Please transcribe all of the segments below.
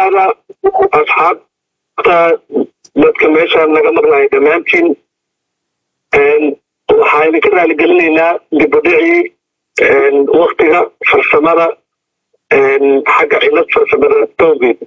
dhawaada asxaabta dadka meeshaan naga maqlaya dhammaantiin waxaynu ka raaligelinaynaa dibudhicii waktiga farsamada xagga cilad farsamada towgeed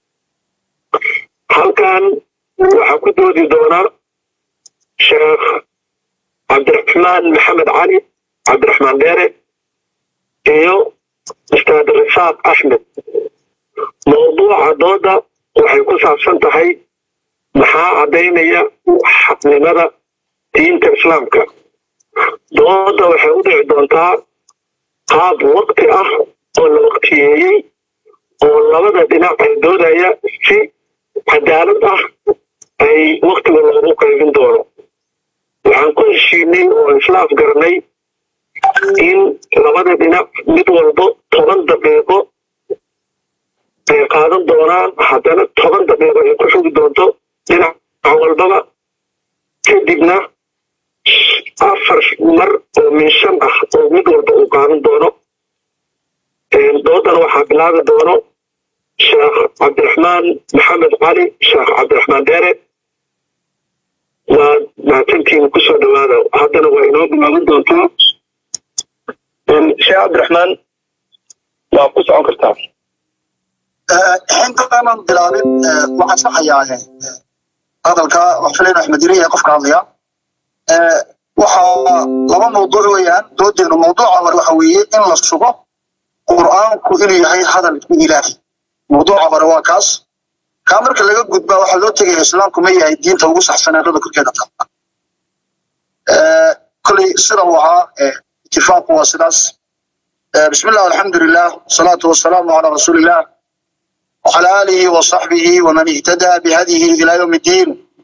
halkan waxaa ku doodi doona sheekh cabdiraxmaan maxamed cali cabdiraxmaan dheere iyo ustaad risaaq axmed mawduuca dooda waxay ku saabsan tahay maxaa caddaynaya xaqnimada diinta islaamka dooda waxay u dhici doontaa qaab waqti ah oo la waqtiyeeyey oo labada dhinac ay doodaya si cadaalad ah ay waktiga loogu qaybin doono waxaan ku heshiinay oo isla afgaranay in labada dhinac mid walbo toban daqiiqo ay qaadan doonaan haddana toban daqiiqo ay ku xugi doonto dhinac walbaba kadibna afar mar oo min shan ah oo mid walba uu qaadan doono doodana waxaa bilaabi doono sheekh cabdiraxmaan maxamed cali sheekh cabdiraxmaan dheere waa mahadsantiina kusoo dhawaada haddana waa inoo bilaaban doontaa sheekh cabdiraxmaan waa ku socon kartaa intaanan bilaabin waxaan saxayaa hadalka wax filayn axmed yiri ee qofka hadlaya waxaa laba mawduuc weeyaan doodeenu mawduuca hore waxa weeye in la sugo qur'aanku inuu yahay hadalkii ilaahi mawduuca hore waa kaas kaa marka laga gudbaa waxaa loo tegaya islaamku ma yahay diinta ugu saxsanaa rada korkeeda taala koley sida uu ahaa itifaaqu waa sidaas بسم الله والحمد لله والصلاة والسلام على رسول الله وعلى آله وصحبه ومن اهتدى بهديه إلى يوم الدين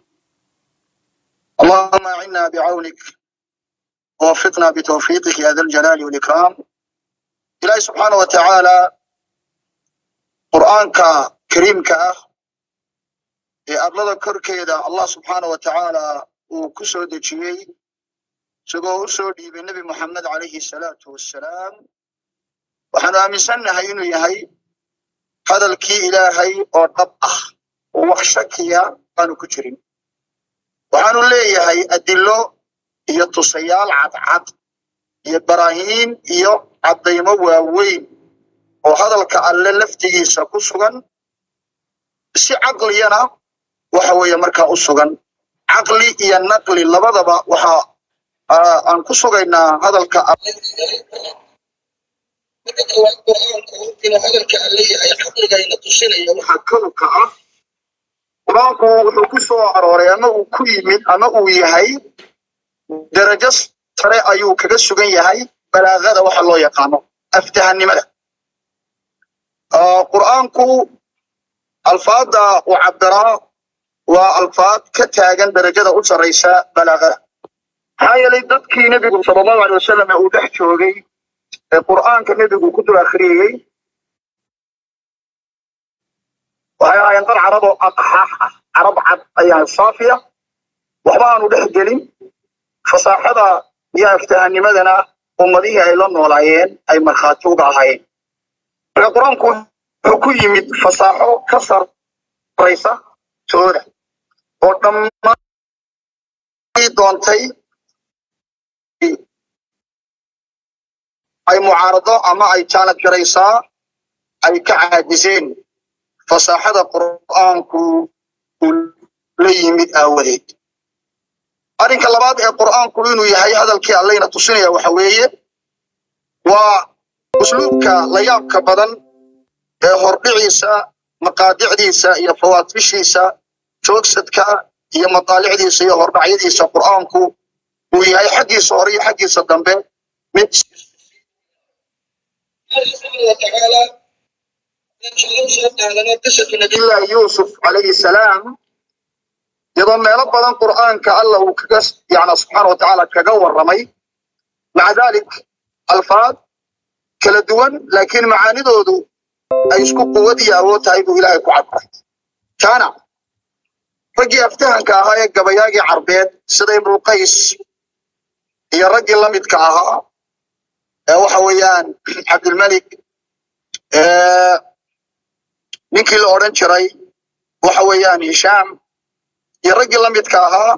اللهم أعنا بعونك ووفقنا بتوفيقك يا ذا الجلال والإكرام إلهي سبحانه وتعالى قرآنك كريمك أرلد كركيدا الله سبحانه وتعالى وكسو دجيي سقو أسودي بالنبي محمد عليه الصلاة والسلام waxaanu aaminsannahay inuu yahay hadalkii ilaahay oo dhab ah oo wax shakiya aanu ku jirin waxaanu leeyahay adilo iyo tusayaal cadcad iyo baraahiin iyo caddaymo waaweyn oo hadalka alle laftigiisa ku sugan si caqliyana waxa weeye markaa u sugan caqli iyo naqli labadaba waxa aan ku sugaynaa hadalka marka koowaad qur'aanku inuu hadalka alle yahay caqligayna tusinaya waxaa kowka ah qur'aanku wuxuu ku soo arooray ama uu ku yimid ama uu yahay darajo sare ayuu kaga sugan yahay balaagada waxa loo yaqaano aftahanimada qur'aanku alfaadda uu cabiraa waa alfaad ka taagan darajada u sarraysa balaagada maxaa yeelay dadkii nebigu sala allahu alay wasalam ee uu dhex joogay ee qur'aanka nebigu ku dul akhriyey waxay ahaayeen dad carab oo aqxaax ah carab cad ayaa saafiya waxba aanu dhex gelin fasaaxada iyo aftahanimadana ummadihii ay la noolaayeen ay markhaati uga ahaayeen marka qur-aanku wuxuu ku yimid fasaaxo ka sarraysa tooda oo dhammaan doontay ay mucaarado ama ay jaanad garaysaa ay ka caadiseen fasaaxada qur'aanku uu la yimid aawadeed arrinka labaad ee qur'aanku inuu yahay hadalkii allayna tusinaya waxa weeye waa usluubka layaabka badan ee hordhiciisa maqaadicdiisa iyo fawaatibishiisa joogsadka iyo mataalicdiisa iyo hordhacyadiisa qur'aanku uu yahay xaggiisa hore iyo xaggiisa dambe mid وتعالى قصة نبي الله يوسف عليه السلام iyadoo meelo badan qur'aanka alla uu kaga yani subxaana watacaala kaga warramay maca dalik alfaad kala duwan laakiin macaanidoodu ay isku quwad iyo awood tahay buu ilaahay ku cabiray taana raggii aftahanka ahaa ee gabayaagii carbeed sida ibnulqays iyo raggii la midka ahaa ee waxa weeyaan cabdilmalik ninkii la odhan jiray waxa weeyaan hishaam iyo raggii la midka ahaa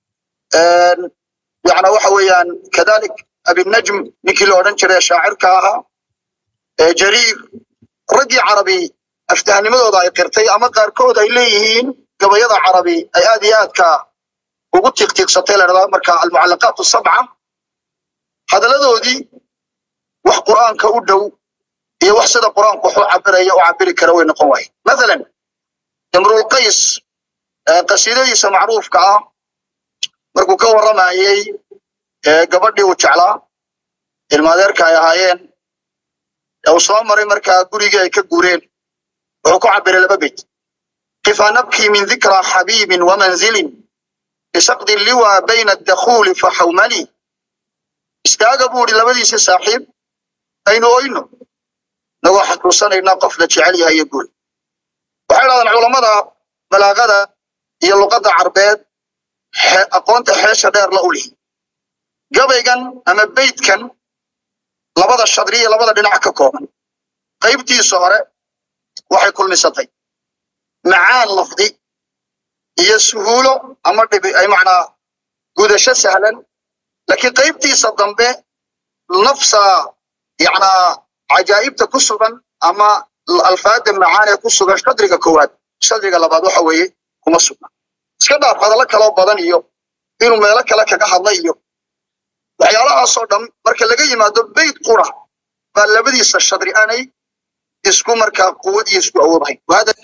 yani waxa weeyaan kadalik abinajm ninkii la odhan jiray shaacirka ahaa jariir raggii carabi aftahnimadooda ay qirtay ama qaarkood ay leeyihiin gabayada carabi ay aad iyo aadka ugu tiiqtiiqsatay la dhahdaa marka almucallaqaat sabca hadalladoodii wax qur'aanka u dhow iyo wax sida qur'aanku wax u cabiraya u cabiri kara way noqon waaye mathalan imrulqays qasiidadiisa macruufka ah markuu ka warramayey gabadhii uu jeclaa ilmaadeerka ay ahaayeen uu soo maray markaa gurigii ay ka guureen wuxuu ku cabiray laba beyt kifa nabkii min dikra xabiibin wamanzilin bisaqdi liwa bayna adakhuuli faxawmali istaaga buu idhi labadiisa saaxiib aynu oyno nagoo xasuusanaynaa qof la jecel yahay iyo guul waxay dhahdaan culammada balaagada iyo luqadda carbeed aqoonta xeesha dheer la ulihi gabaygan ama beydkan labada shadri iyo labada dhinac ka kooban qaybtiisa hore waxay kulmisatay macaan lafdi iyo suhuulo ama dhibi ay macnaa gudasho sahlan laakiin qaybtiisa dambe nafsa yacnaa cajaa'ibta ku sugan ama alfaada macaan ee ku sugan shadriga koowaad shadriga labaad waxa weeye kuma sugna iska dhaaf hadallo kaloo badan iyo inuu meelo kale kaga hadla iyo waxyaalahaasoo dhan marka laga yimaado beyt qura baa labadiisa shadri aanay isku markaa quwad iyo isku awoodahayn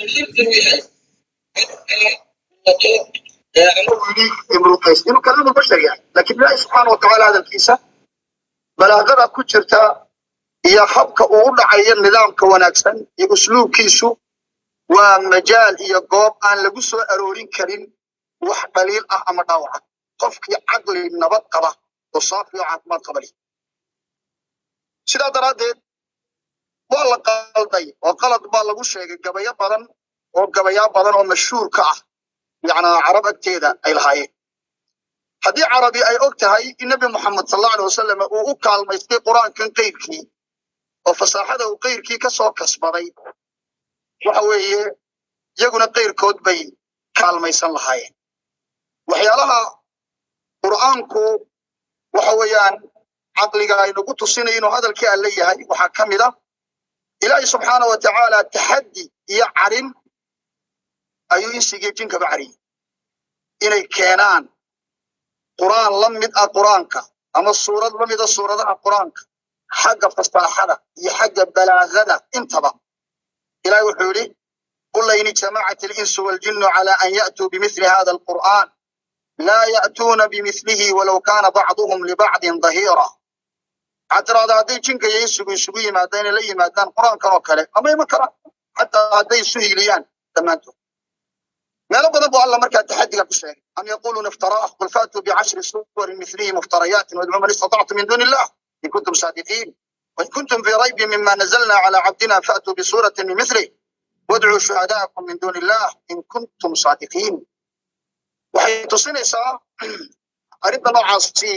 inuu kalaamu bashar yahay laakiin ilaahi subxaana watacaala hadalkiisa balaagada ku jirta iyo habka uu u dhacayo nidaamka wanaagsan iyo usluubkiisu waa majaal iyo goob aan lagu soo aroorin karin wax dhaliil ah ama dhaawaca qofkii caqli nabad qaba oo saafi oo caafimaad qaba leh sidaa daraaddeed waa la qalday oo qalad baa lagu sheegay gabayo badan oo gabayaa badan oo mashhuur ka ah yacnaa carab agteeda ay lahaayeen haddii carabi ay og tahay in nebi moxamed sal allau alay wasalam uu u kaalmaystay qur-aankan qeyrkii oo fasaaxada uu qeyrkii ka soo kasbaday waxa weeye iyaguna qeyrkood bay kaalmaysan lahaayeen waxyaalaha qur'aanku waxa weeyaan caqliga aynagu tusinay inuu hadalkii alle yahay waxaa ka mid a ilaahi subxaana wa tacaala taxaddi iyo carin ayuu insigii jinkaba cariyey inay keenaan qur'aan la mid ah qur'aanka ama suurad la mida suuradaha qur'aanka xagga fasaaxada iyo xagga balaagada intaba ilahi wuxuu yidhi qul lain ijtamacat alinsu waljinnu cala an ya'tuu bimithli hada alqur'an laa ya'tuuna bimithlihi walow kaana bacduhum libacdin dahiira waxaad tiraahdaa hadday jinka iyo insigu isugu yimaadaan inay la yimaadaan qur'aankan oo kale ama iman karaan xataa hadday isu hiiliyaan dhammaantood meelo badan buu alla markaa taxadiga ku sheegay am yaquluuna iftaraah qul faatuu bicashri suwarin mithlihi muftarayaatin wadcuu man istatactum min duuni illah in kuntum saadiqiin وإن كنتم في ريب مما نزلنا على عبدنا فأتوا بسورة من مثله وادعوا شهداءكم من دون الله إن كنتم صادقين waxay tusinaysaa arrinta noocaasi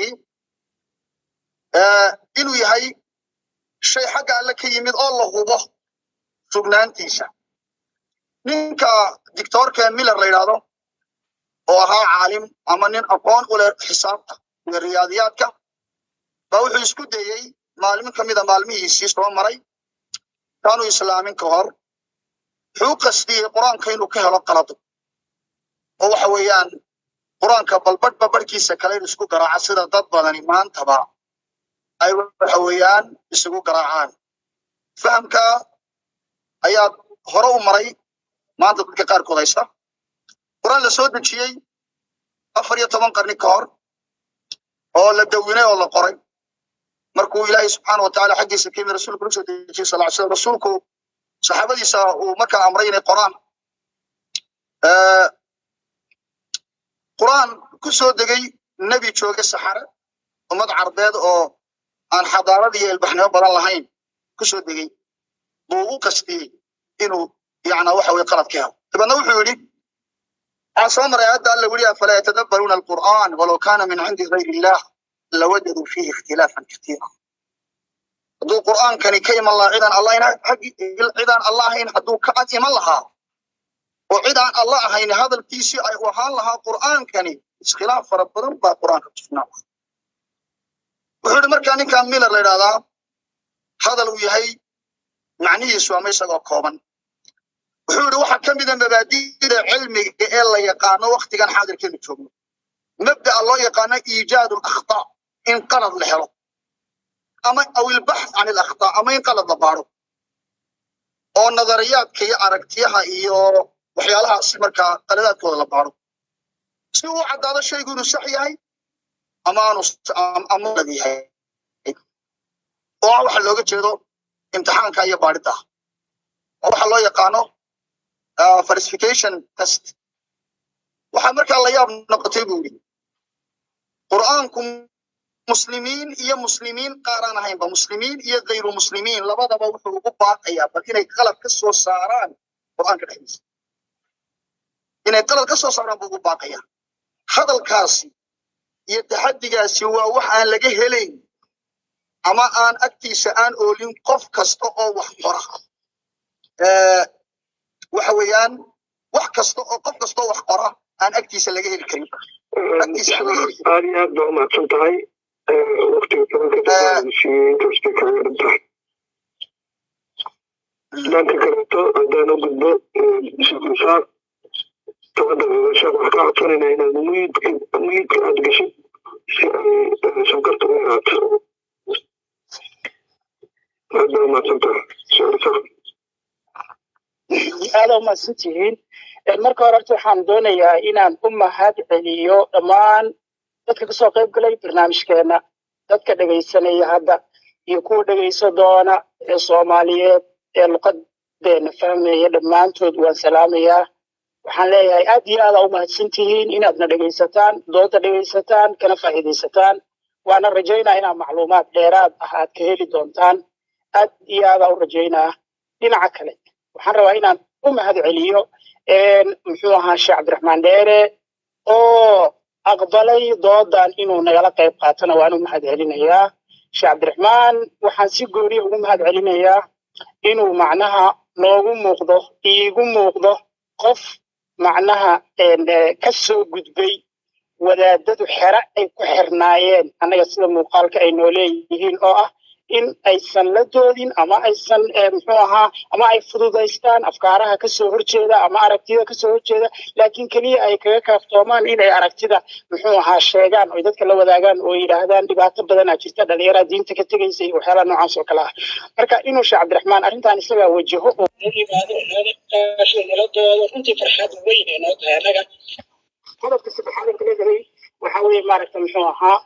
inuu yahay shay xagga alle ka yimid oo la hubo sugnaantiisa ninka dictoorka miller la yidhaahdo oo ahaa caalim ama nin aqoon u leh xisaabta iyo riyaadiyaadka baa wuxuu isku dayey maalmin ka mida maalmihiisii soo maray kaanu islaamin ka hor wuxuu u qasdiyey qur-aanka inuu ka helo qalado oo waxa weeyaan qur-aanka balbadh babadhkiisa kale in isku garaaca sida dad badani maantaba ay waxa weeyaan isugu garaacaan fahamka ayaa hore u maray maanta dadka qaarkood haysta qur-aan la soo dejiyey afar iyo toban qarni ka hor oo la dawinay oo la qoray markuu ilaahay subxaana wa tacaala xaggiisa ka yimid rasuulku usoo dejiyey sal slam rasuulku saxaabadiisa uu markaa amray inay qoraan qur'aan ku soo degay nebi jooge saxare ummad carbeed oo aan xadaarad iyo ilbaxnimo badan lahayn ku soo degey buu u qastiyey inuu yana waxa weye qalad ka helo dabeedna wuxuu yidhi waxaan soo maray hadda alla weli afalaa yatadabbaruuna alqur'aan walow kaana min cindi gayri illah lawajaduu fiihi ikhtilaafan katiira hadduu qur'aankani ka iman lahaa cidaan allah cidaan allah ahayn hadduu ka ad iman lahaa oo cid aan alla ahayn hadalkiisii ay u ahaan lahaa qur'aankani iskhilaaf fara badan baa qur'aanka tusnaa wuxuu yidhi markaa ninkan miller la yidhahdaa hadal uu yahay macnihiisu ama isagoo kooban wuxuu yidhi waxaa ka mida mabaadi'da cilmiga ee la yaqaano waktigan xaadirkeenu joogno mabda'a loo yaqaano iijaadu alakhtaa in qalad la helo ama aw ilbaxth can alakhtaa ama in qalad la baaro oo nadariyaadka iyo aragtiyaha iyo waxyaalahaas markaa qaladaadkooda la baaro si uu caddaado shaygu inuu sax yahay ama aanu ama lad yahay oo ah waxa looga jeedo imtixaanka iyo baadhida oo waxa loo yaqaano falsification test waxaa markaa la yaab noqotay buu yidhi qur'aanku muslimiin iyo muslimiin qaaraan ahaynba muslimiin iyo kayru muslimiin labadaba wuxuu ugu baaqayaa bal inay qalad ka soo saaraan qur'aanka dhexdiisa inay qalad ka soo saaraan buu ugu baaqayaa hadalkaasi iyo taxaddigaasi waa wax aan laga helayn ama aan agtiisa aan oolin qof kasta oo wax qora waxa weeyaan wax kasta oo qof kasta oo wax qora aan agtiisa laga heli karin agtiisa aan laga heli karin aad iyo aad baa umahadsan tahay waqtiga kalankaasiiyey inkastay kaga dhan tahay dhanka kaleeto haddaan u gudbo sheekh musaar tafadal sheekh waxaan ka codsanayna inaad muyidka muyidka aad gashid si ay sonkorta u yaraato aad baa umahadsan tahay sheekh musaar aada umahadsan tihiin marka hore horta waxaan doonayaa inaan u mahad celiyo dhammaan dadka kasoo qayb galay barnaamijkeena dadka dhegaysanaya hadda iyo kuwa dhegayso doona ee soomaaliyeed ee luqadeena fahmaya dhammaantood waan salaamayaa waxaan leeyahay aad iyo aada u mahadsan tihiin inaadna dhegaysataan doonta dhegaysataan kana faa'iidaysataan waana rajaynaa inaad macluumaad dheeraad ah aad ka heli doontaan aad iyo aada u rajaynaa dhinaca kale waxaan rabaa inaan u mahad celiyo muxuu ahaa sheekh cabdiraxmaan dheere oo aqbalay doodan inuu nagala qayb qaatona waan u mahad celinayaa sheekh cabdiraxmaan waxaan si gooniya ugu mahad celinayaa inuu macnaha noogu muuqdo iigu muuqdo qof macnaha ka soo gudbay wadaadadu xere ay ku xirnaayeen annaga sida muuqaalka ay noo leeyihiin oo ah in aysan la doodin ama aysan muxuu ahaa ama ay fududaystaan afkaaraha kasoo horjeeda ama aragtida kasoo horjeeda laakiin keliya ay kaga kaaftoomaan inay aragtida muxuu ahaa sheegaan oy dadka la wadaagaan oo yidhaahdaan dhibaato badanaa jirta dhalinyaraa diinta ka tegaysa iyo waxyaalaha noocaas oo kale ah marka inuu sheekh cabdiraxmaan arrintan isagaa wajaho oo u yimaado nala doodo runtii farxad weyn ee noo tahay annaga qodobka saddexaad aan kala helay waxa weeye maaragta muxuu ahaa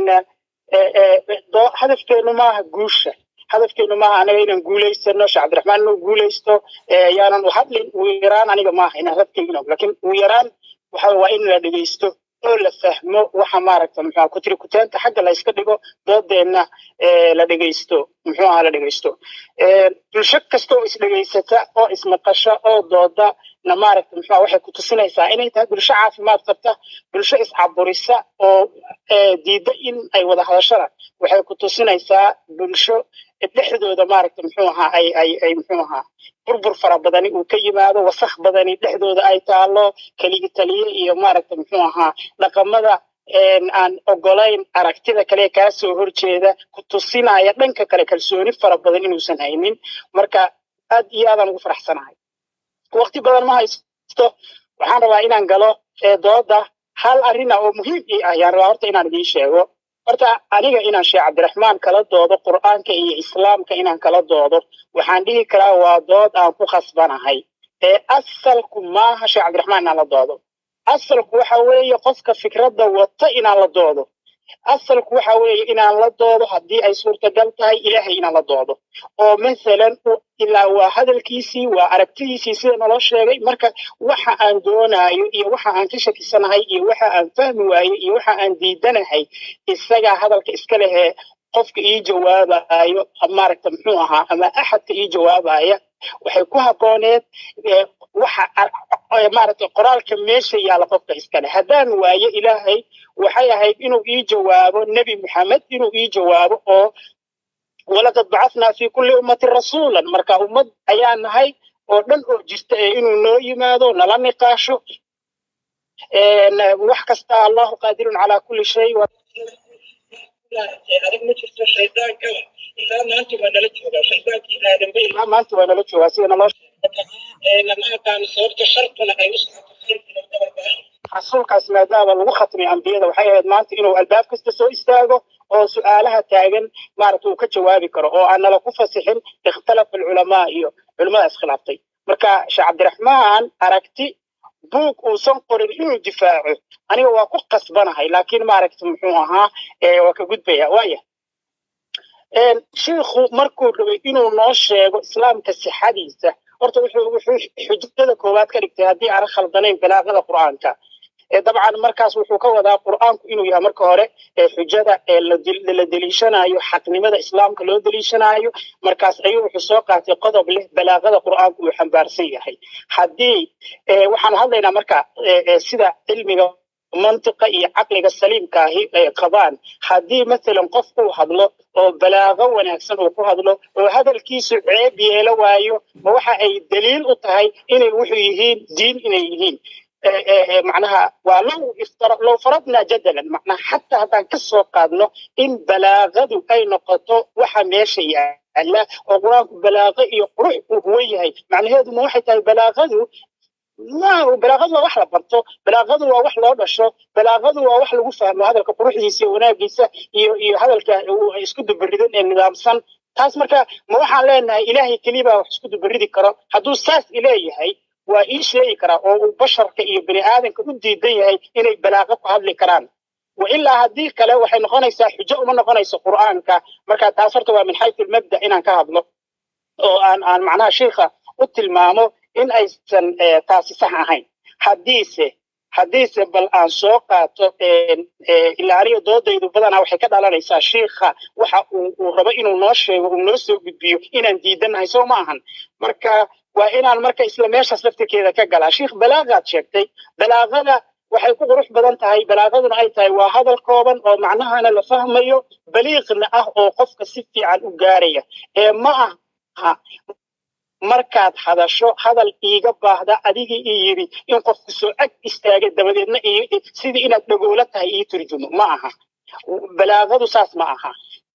hadafkeenu maaha guusha hadafkeenu maaha anaga inaan guulaysano sheekh cabdiraxmaan inuu guulaysto yaanan u hadlin ugu yaraan aniga maaha inaan hadafkeygino laakiin ugu yaraan waxa waa in la dhegeysto oo la fahmo waxa maaragta muxuu kutiri kuteenta xagga la iska dhigo doodeenna la dhegeysto muxuu ahaa la dhegeysto bulsho kasta oo isdhegeysata oo ismaqasha oo dooda na maaragta muxuu waxay ku tusinaysaa inay tahay bulsho caafimaad qabta bulsho iscaburisa oo diidda in ay wada hadashada waxay ku tusinaysaa bulsho dhexdooda maaragta muxuu ahaa ay ay ay muxuu ahaa burbur fara badani uu ka yimaado wasakh badani dhexdooda ay taalo keligi taliye iyo maaragta muxuu ahaa dhaqamada aan ogolayn aragtida kale kaa soo horjeeda ku tusinaya dhanka kale kalsooni fara badan inuusan haynin marka aad iyo aadaan ugu faraxsanahay waqti badan ma haysto waxaan rabaa inaan galo dooda hal arina oo muhiim ii ah yaan rabaa horta inaan idiin sheego horta aniga inaan sheekh cabdiraxmaan kala doodo qur'aanka iyo islaamka inaan kala doodo waxaan dhihi karaa waa dood aan ku khasbanahay ee asalku maaha sheekh cabdiraxmaan inaan la doodo asalku waxa weeye qofka fikradda wata inaan la doodo asalku waxa weeye inaan la doodo haddii ay suurtagal tahay ilaahay inaan la doodo oo masalan ilaa waa hadalkiisii waa aragtidiisii sida naloo sheegay marka waxa aan doonaayo iyo waxa aan ka shakisanahay iyo waxa aan fahmi waayo iyo waxa aan diidanahay isagaa hadalka iska lehee qofka ii jawaabayo maaragta muxuu ahaa ama axadka ii jawaabaya waxay ku habbooneed waxa maaragta qoraalka meesha yaalla qofka iskale haddaan waayo ilaahay waxay ahayd inuu ii jawaabo nebi maxamed inuu ii jawaabo oo walaqad bacathnaa fi kulli ummatin rasuulan marka ummad ayaa nahay oo dhan oo jirta ee inuu noo yimaado nala niqaasho wax kasta allahu qaadirun calaa kulli shay adag ma jirto shaydaankaba ilaa maanta waa nala joogaa shaydaankii aadamba ilaa maanta waa nala joogaa sida naloo lama aqaano sababta shartuna ay u socoto khayrkuna dabarbahay rasuulkaas maadaama lagu khatmay ambiyada waxay ahayd maanta inuu albaab kasta soo istaago oo su-aalaha taagan maaragta uu ka jawaabi karo oo aan nala ku fasixin ikhtalafa alculamaa iyo culimmada iskhilaaftay marka sheekh cabdiraxmaan aragti buug uusan qorin inuu difaaco aniga waa ku qasbanahay laakiin maaragta muxuu ahaa waa ka gudbaya waaya shiikhu markuu rabay inuu noo sheego islaamka sixadiisa horta wuxuu wuxuu xujada koowaad ka dhigtay haddii aan khaldanayn balaaqada qur'aanka dabcan markaas wuxuu ka wadaa qur'aanku inuu yahay marka hore xujada la deliishanayo xaqnimada islaamka loo deliishanayo markaas ayuu wuxuu soo qaatay qodob leh balaaqada qur'aanku uu xambaarsan yahay haddii waxaan hadlaynaa marka sida cilmiga mantiqa iyo caqliga saliimka ahi ay qabaan haddii mathalan qof uu hadlo oo balaaqo wanaagsan uu ku hadlo oo hadalkiisu ceeb yeelo waayo ma waxa ay daliil u tahay inay wuxuu yihiin diin inay yihiin macnaha waa low low faradna jadalan macnaha xataa haddaan ka soo qaadno in balaaqadu ay noqoto waxa meesha yaala oo qur-aanku balaaqo iyo qurux uu huwan yahay macnaheedu ma waxay tahay balaaqadu ma balaaqadu waa wax la barto balaaqadu waa wax loo dhasho balaaqadu waa wax lagu fahmo hadalka quruxdiisa iyo wanaagiisa iyo iyo hadalka isku dubaridan ee nidaamsan taas marka ma waxaan leenahay ilaahay keliya wax isku dubaridi karo hadduu saas ileeyahay waa ii sheegi karaa oo uu basharka iyo bini aadanka u diidan yahay inay balaaqo ku hadli karaan wa ilaa haddii kale waxay noqonaysaa xujo uma noqonayso qur'aanka marka taas horta waa min xaytu lmabda inaan ka hadlo oo aan aan macnaha sheikha u tilmaamo in aysan taasi sax ahayn haddiise haddiise bal aan soo qaato ilaa aniga doodaydu badanaa waxay ka dhalanaysaa sheikha waxa uu rabo inuu noo sheego uu noo soo gudbiyo inaan diidanahay soo ma ahan marka waa inaan marka isla meeshaas laftirkeeda ka galaa sheikh balaaqaad sheegtay balaaqada waxay ku qurux badan tahay balaaqaduna ay tahay waa hadal kooban oo macnahana la fahmayo baliiqna ah oo qofka si fiican u gaaraya ee ma aha markaad hadasho hadal iiga baahda adigii ii yidhi in qofku soo ag istaaga dabadeedna sidii inaad dhagoolo tahay ii turjumo ma aha balaaqadu saas ma aha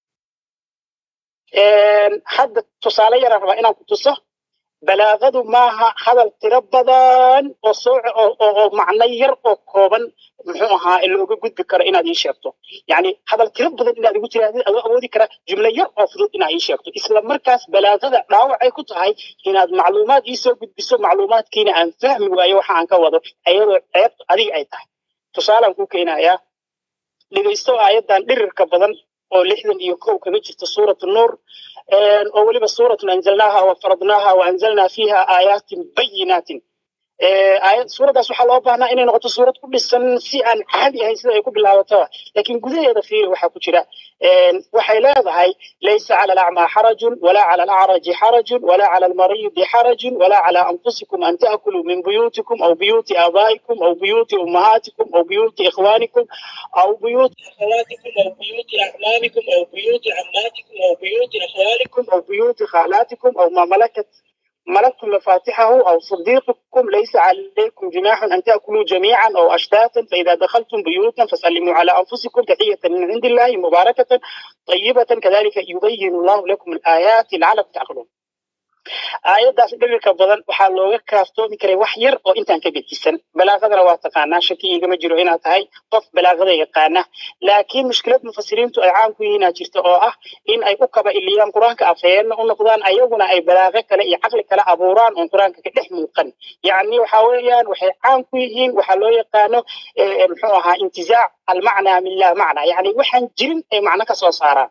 hadda tusaale yaraan rabaa inaan ku tuso balaaqadu maaha hadal tiro badan oo soo oo macno yar oo kooban muxuu ahaa looga gudbi karo inaad ii sheegto yani hadal tiro badan inaad igu tirahdid adoo awoodi kara jumlo yar oo fudud inaad ii sheegto isla markaas balaaqada dhaawacay ku tahay inaad macluumaad ii soo gudbiso macluumaadkiina aan fahmi waayo waxa aan ka wado ayadoo ceebtu adiga ay tahay tusaalaan ku keenayaa dhegaysto aayaddan dhirirka badan oo lixdan iyo kow kaga jirta suuratu nuur oo weliba suuratun anzalnaaha wa faradnaaha wa anzalnaa fiiha aayaatin bayinaatin suuraddaas waxaa loo baahnaa inay noqoto suurad ku dhisan si aan caadi ahayn sida ay ku bilaabataba laakiin gudaheeda fiiri waxaa ku jira waxay leedahay laysa cala alacmaa xarajun walaa cala alacraji xarajun walaa cala almaridi xarajun walaa cala anfusikum an ta'kuluu min buyutikum aw buyuti aabaa'ikum aw buyuti ummahaatikum aw buyuti ikhwaanikum aw buyuti akhawaatikum aw buyuti acmaamikum aw buyuti cammaatikum aw buyuti akhwaalikum aw buyuti khaalaatikum aw ma malakat ملكتم مفاتحه أو صديقكم ليس عليكم جناح أن تأكلوا جميعا أو أشتاتا فإذا دخلتم بيوتا فسلموا على أنفسكم تحية من عند الله مباركة طيبة كذلك يبين الله لكم الآيات لعلكم تعقلون aayaddaas dhirirka badan waxaa looga kaaftoomi karay wax yar oo intaan ka gedisan balaaqadana waa taqaanaa shaki igama jiro inaad tahay qof balaaqada yaqaana laakiin mushkilad mufasiriintu ay caan ku yihiinaa jirta oo ah in ay u kaba iliyaan qur-aanka afhayeenna u noqdaan ayaguna ay balaaqo kale iyo caqli kale abuuraan oon qur-aanka ka dhex muuqan yacni waxa weeyaan waxay caan ku yihiin waxaa loo yaqaano muxuu ahaa intizaac almacnaa min laa macnaa yacni waxaan jirin ay macno ka soo saaraan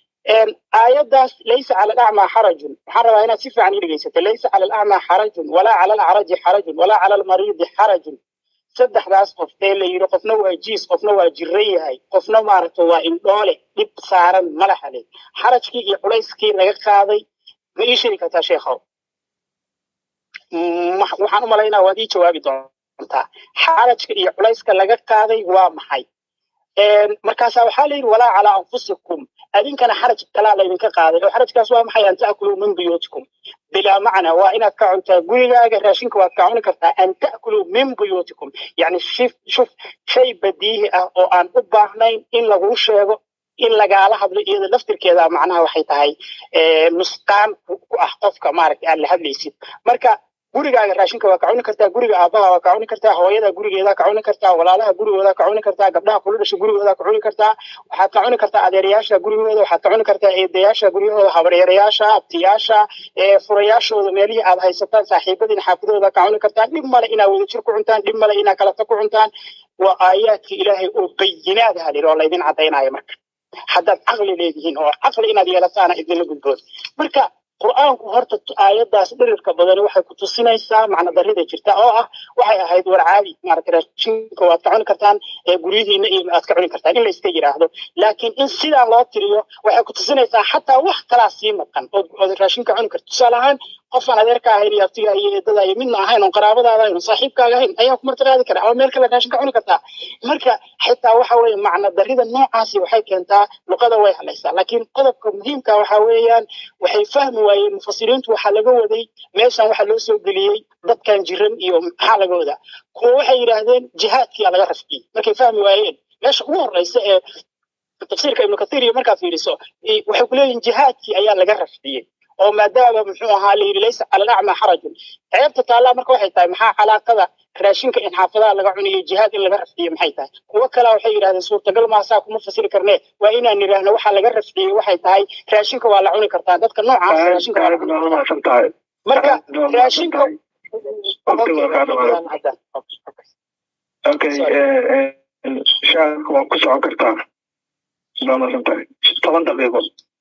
aayaddaas laysa cala alacmaa xarajun waxaan rabaa inaad si fiican ii dhegeysato laysa cala alacmaa xarajun walaa cala alacraji xarajun walaa cala almariidi xarajun saddexdaas qof ee la yidhi qofna waa jiis qofna waa jiran yahay qofna maaragta waa indhoole dhib saaran malaxa leh xarajkii iyo culayskii laga qaaday ma ii sheegi kartaa sheekhow waxaan u malaynaa waad ii jawaabi doontaa xarajka iyo culayska laga qaaday waa maxay markaasaa waxaa la yidhi walaa calaa anfusikum adinkana xaraj kalaa laydinka qaaday oo xarajkaas waa maxay an ta'kuluu min buyuutikum bilaa macna waa inaad ka cuntaa gurigaaga raashinka waad ka cuni kartaa an ta'kuluu min buyuutikum yani shif shuf shay badiihi ah oo aan u baahnayn in laguu sheego in lagaala hadlo iyada laftirkeeda macnaha waxay tahay nusqaan ku ah qofka maaragtay aad la hadlaysid marka gurigaaga raashinka waa ka cuni kartaa guriga aabaha waa ka cuni kartaa hooyada gurigeeda ka cuni kartaa walaalaha gurigooda ka cuni kartaa gabdhaha kula dhasha gurigooda ka cuni kartaa waxaad ka cuni kartaa adeerayaasha gurigooda waxaad ka cuni kartaa eedayaasha guryahooda habaryarayaasha abtiyaasha furayaashooda meelihii aad haysataan saaxiibadiina xaafidooda ka cuni kartaa dhib male inaad wadajir ku cuntaan dhib male inaad kalata ku cuntaan waa aayaadkii ilaahay oo bayinaad halir oo laydin caddaynaya marka haddaad caqli leedihiin oo caqli inaad yeelataana idinla gudbood marka qur'aanku horta aayadaas dhirirka badani waxay ku tusinaysaa macna darrida jirta oo ah waxay ahayd war caadi maaragtay raashinka waad ka cuni kartaan ee guryihiina iyo aad ka cuni kartaan in la iska yidhaahdo laakiin in sidaa loo tiriyo waxay ku tusinaysaa xataa wax kalaa sii maqan ood ood raashinka cuni karto tusaale ahaan qofaan adeerka ahayn iyo abtiga iyo eedada iyo midna ahayn oon qaraabadaada ahayn oon saaxiibkaaga ahayn ayaa ku martiqaadi kara ama meel kale raashinka cuni kartaa marka xitaa waxa weeye macna darrida noocaasi waxay keentaa luqada way halaysaa laakiin qodobka muhiimka waxa weeyaan waxay fahmi waayeen mufasiriintu waxaa laga waday meeshan waxaa loo soo geliyey dadkan jiran iyo maxaa laga wadaa kuwa waxay yidhaahdeen jihaadkiyaa laga rafciyey markay fahmi waayeen meesha ugu horeysa ee tafsiirka ibnu kathiir iyo markaad fiiriso waxay ku leeyihin jihaadkii ayaa laga rafciyey oo maadaama muxuu ahaa la yidhi laysa cala alacma xarajun ceebta taallaa marka waxay tahay maxaa calaaqada raashinka in xaafadaha laga cunayo jihaad in laga rafciyo maxay tahay kuwo kalea waxay yidhahdeen suurtagal maasaa kuma fasiri karnee waa inaan nidhaahno waxaa laga rafciyey waxay tahay raashinka waa la cuni kartaa dadka noocaas raashinka waa la cuni kartaa marka raashinka okay shaarka waa ku socon kartaa waa masan tahay toban daqiiqo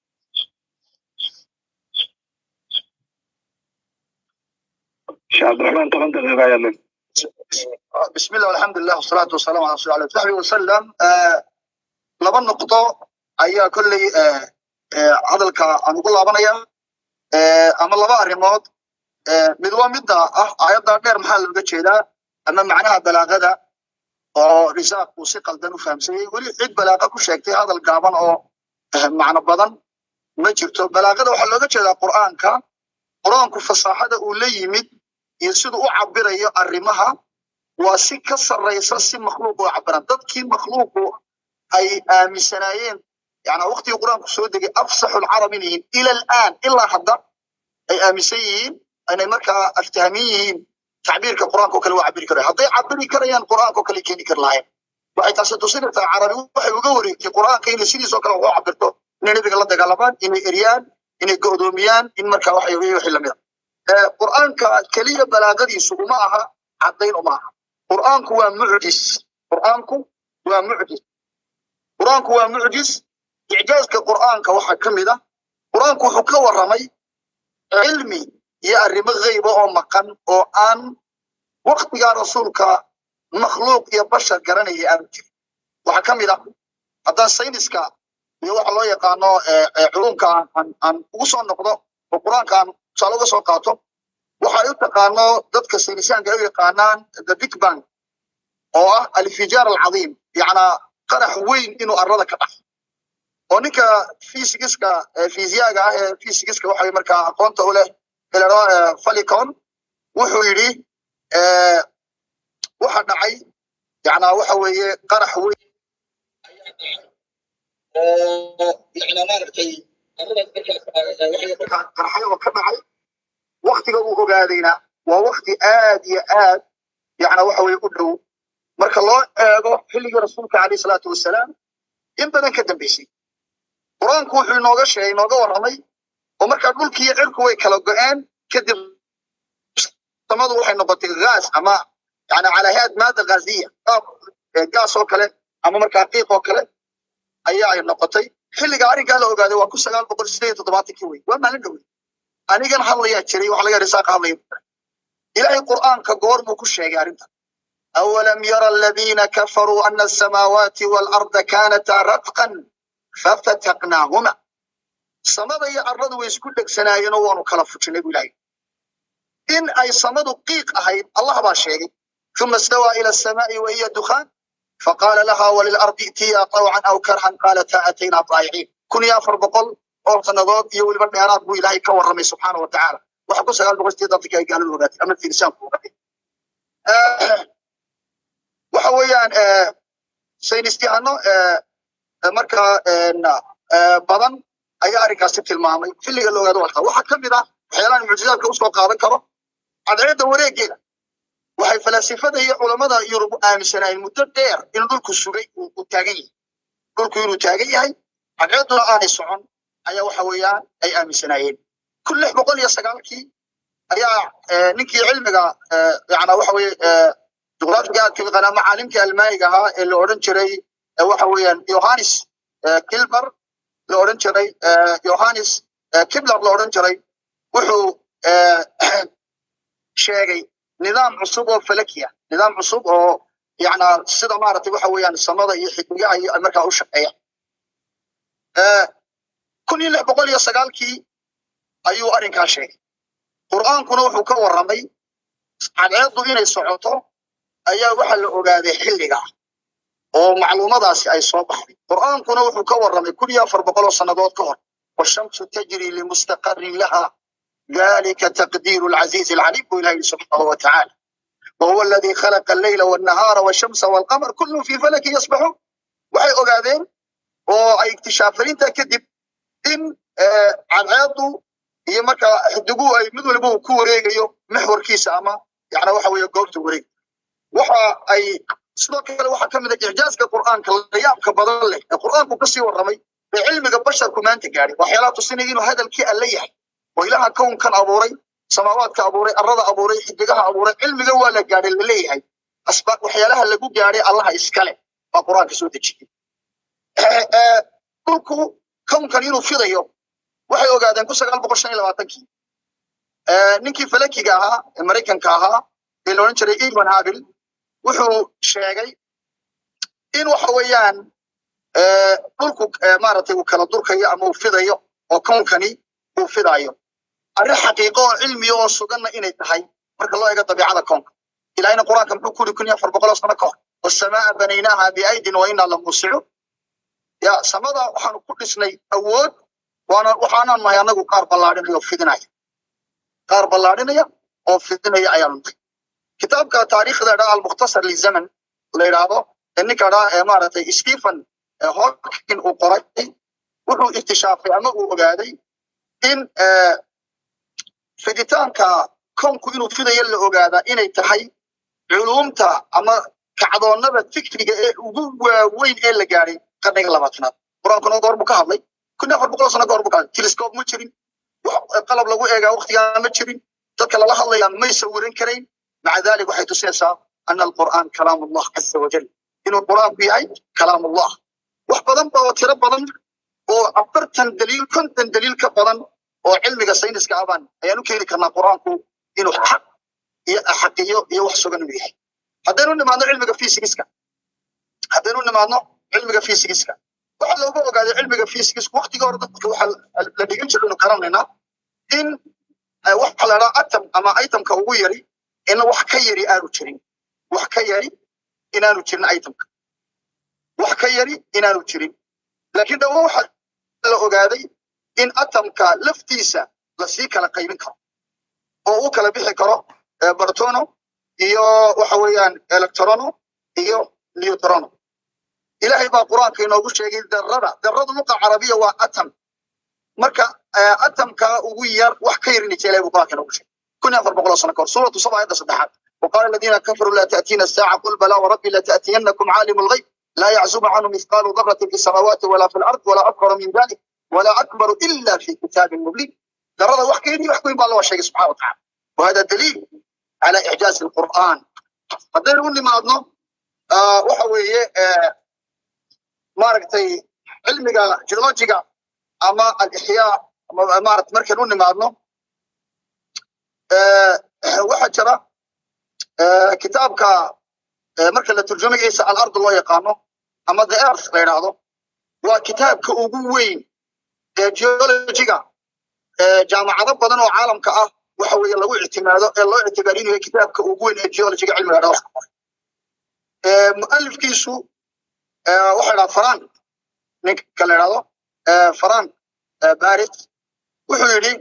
sheekh cabdiraxmaan toban daqiiqo ayaa leh بسم الله والحمد لله والصلاة والسلام على رسول الله صحبه وسلم laba noqdo ayaa kolley hadalka aan ugu laabanaya ama laba arrimood mid waa midda ah aayadda dheer maxaa looga jeedaa ama macnaha balaagada oo risaaq uu si qaldan u fahamsanyay weli cid balaaqa ku sheegtay hadal gaaban oo macno badan ma jirto balaagada waxaa looga jeedaa qur'aanka qur'aanku fasaaxada uu la yimid iyo siduu u cabirayo arrimaha waa si ka sarraysa si makhluuq u cabiran dadkii makhluuqu ay aaminsanaayeen yani waqtigii qur'aanku soo degay afsaxu lcarab inay yihiin ila alaan ilaa hadda ay aaminsan yihiin inay markaa aftahamin yihiin tacbiirka qur'aanka oo kale waa cabiri karaya hadday cabiri karayaan qur'aanka oo kale keeni kari lahayen waxay taasi tusinaysaa carabi waxay uga wareegtay qur'aanka inay sidiisoo kale wax u cabirto inay nebiga la dagaalamaan inay eryaan inay go'doomiyaan in marka waxa wixii lamida qur'aanka keliya balaagadiisu uma aha caddayn uma aha qur'aanku waa mucjis qur'aanku waa mucjis qur'aanku waa mucjis icjaaska qur'aanka waxaa ka mid ah qur'aanku wuxuu ka warramay cilmi iyo arrimo ghayba oo maqan oo aan waktigaa rasuulka makhluuq iyo bashar garanaya aanu jirin waxaa ka mid ah haddaan sayniska iyo waxa loo yaqaano culumka aan ugu soo noqdo oo qur'aanka aan tusaale uga soo qaato waxay u taqaano dadka saynisaanka ay u yaqaanaan the big bang oo ah alfijaar alcadiim yacnaa qarax weyn inuu arlada ka dhaxo oo ninka fisigiska fisiyaga ah ee fisigiska waxa markaa aqoonta u leh helero falicon wuxuu yidhi waxa dhacay yacnaa waxa weeye qarax weyn oo yacnaa maaragtay qarxay oo ka dhacay waktiga uu ogaadayna waa wakti aad iyo aad yacnaa waxa weye u dhow marka loo eego xilligii rasuulka alayh salaatu wasalaam in badan ka dambeysay qur-aanku wuxuu inooga sheegay inooga warramay oo markaa dhulkii iyo cirku way kala go-een kadib samadu waxay noqotay gaas ama yani calahaad maada ghaziya gaas oo kale ama markaa qiiq oo kale ayaa ay noqotay xilliga arrinkaa la ogaaday waa kun sagaal boqol sideed iyo toddobaatankii wey waa maalin dhowey anigan hadlayaa jiray waxa laga risaaqa hadlaya ilaahay qur'aanka goor buu ku sheegay arrintan أولم يرى الذين كفروا أن السماوات والأرض كانتا رتقا ففتقناهما samada iyo arladu way isku dhegsanaayeenoo waanu kala fujinay buu ilaahay in ay samadu qiiq ahayd allah baa sheegay ثم استوى إلى السماء وهي دخان فقال لها وللأرض ائتيا طوعا أو كرها قالتا أتينا طائعين kun iyo afar boqol oo sannadood iyo weliba dheeraad buu ilaahay ka warramay subxaana wa tacaala waxa ku sagaal boqol sideed afrika ay gaaladu ogaatay ama fiirisaanku ogaatay waxa weeyaan saynisyahano markaa badan ayaa arrinkaasi tilmaamay xilliga la ogaado walka waxaa ka mid ah waxyaalahan mucjizaadka usoo qaadan karo cadceedda wareegeeda waxay falaasifada iyo culammada yurub aaminsanaayeen muddo dheer in dhulku sugay uu taagan yahay dhulku inuu taagan yahay cadceedduna aanay socon ayaa waxa weeyaan ay aaminsanaayeen kun lix boqol iyo sagaalkii ayaa ninkii cilmiga yana waxa weye juqraafiga aadka yaqaanaa macaalimkii almaaniga ahaa ee la odhan jiray waxa weeyaan yohanis kilmer la odhan jiray yohanis kibler la odhan jiray wuxuu sheegay nidaam cusub oo falakiya nidaam cusub oo yana sida maaragtay waxa weeyaan samada iyo xidigaha iyo markaa u shaqeeya kun iyo lix boqol iyo sagaalkii ayuu arrinkaa sheegay qur'aankuna wuxuu ka warramay cadceeddu inay socoto ayaa waxa la ogaaday xilligaa oo macluumadaasi ay soo baxday qur'aankuna wuxuu ka warramay kun iyo afar boqol oo sannadood ka hor washamsu tajri limustaqarin laha ذلك تقدير العزيز العليم إلهي سبحانه وتعالى وهو الذي خلق الليل والنهار والشمس والقمر كل في فلك يسبحون waxay ogaadeen oo ay iktishaafariinta kadib in cadceedu iyo markaa xidiguhu ay mid waliba uu ku wareegayo maxwarkiisa ama yana waxa weeye goobta wareeg waxa ay sidoo kale waxaa ka mid a icjaaska qur'aanka layaabka badan leh ee qur'aanku kasii warramay ee cilmiga basharku maanta gaadhay waxyaalaha tusinaya inuu hadalkii alle yahay oo ilaha kownkan abuuray samaawaadka abuuray arada abuuray xidigaha abuuray cilmiga waa la gaadhay la leeyahay asbaab waxyaalaha lagu gaadhay allaha iskale baa qur'aanka soo dejiyey dhulku kownkan inuu fidayo waxay ogaadeen kun sagaal boqol shan iyo labaatankii ninkii falakiga ahaa ee maraykanka ahaa ee la odhan jiray ivan habil wuxuu sheegay in waxa weeyaan dhulku maaragtay uu kala durkayo ama uu fidayo oo kownkani uu fidayo arrin xaqiiqo oo cilmiya oo suganna inay tahay marka loo eego dabiicada koonka ilahina qur-aanka muxuu ku yiri kun iyo afar boqol oo sano ka hor wasamaa banaynaaha biaydin wa inaa lamuusicuun ya samada waxaanu ku dhisnay awood waana waxaanaan nahay annagu qaar ballaadhinaya oo fidinaya qaar ballaadhinaya oo fidinaya ayaanu nahay kitaabka taariikhda dhaa almukhtasar lizaman la yidhaahdo ee ninka dhaa ee maaragtay stephen hawking uu qoray wuxuu iktishaafay ama uu ogaaday in fiditaanka kownku inuu fidayo la ogaadaa inay tahay culumta ama kacdoonnada fikriga ee ugu waaweyn ee la gaadhay qarniga labaatanaad qur-aankuna goor buu ka hadlay kun afar boqol sano goor buu ka hadlay telescope ma jirin qalab lagu eegaa waqtigaa ma jirin dadka lala hadlayaa may sawiran karayn maca dalik waxay tusinaysaa ana alqur'aan kalaam allah caza wajal inuu qur'aanku yahay kalaam allah wax badan ba oo tiro badan oo afartan daliil konton daliil ka badan oo cilmiga sayniska abaan ayaan u keeni karnaa qur'aanku inuu xaq iyo xaqiyo iyo wax sugan inuu yahay haddaynu nimaadno cilmiga physigiska haddaynu nimaadno cilmiga physigiska waxa looga ogaaday cilmiga physigiska waqtiga hore dadka waxa la dhigan jiray inu garanaynaa in waxa la dhaha atom ama itemka ugu yari in wax ka yari aanu jirin wax ka yari inaanu jirin itemka wax ka yari inaanu jirin laakiin dhawo waxa la ogaaday in atomka laftiisa lasii kala qaybin karo oo uu kala bixi karo bartono iyo waxa weeyaan electrono iyo neutrono ilaahay baa qur-aanka inoogu sheegay darada daradu luqa carabiya waa atom marka atomka ugu yar wax ka yarin ilahay buu qur-aanka inoogu sheegay kun iyo afar boqol oo sano kahor suuratu saba ayadda saddexaad وقال الذين كفروا لا تأتينا الساعة قل بلى وربي لتأتينكم عالم الغيب لا يعزب عنه مثقال ذرة في السماوات ولا في الأرض ولا أكبر من ذلك ولا أكبر إلا في كتاب مبين درد وحكيني وحكي بالله والشيء سبحانه وتعالى وهذا دليل على إعجاز القرآن هذا يقول لي ما أظنه آه وحوية آه ماركتي علمك جيولوجيكا أما الإحياء مارت مركز نوني ما أظنه آه واحد شرى آه كتابك آه مركز الترجمة عيسى الأرض الله يقامه أما the earth لا يرادو وكتابك أبوين geologiga jaamacado badan oo caalamka ah waxa weeye lagu ictimaado ee loo ictibaarinayo kitaabka ugu weyn ee geologiga cilmiga dhawrka mu'alifkiisu waxa idhaha faran ninka la idhahdo frank barit wuxuu yidhi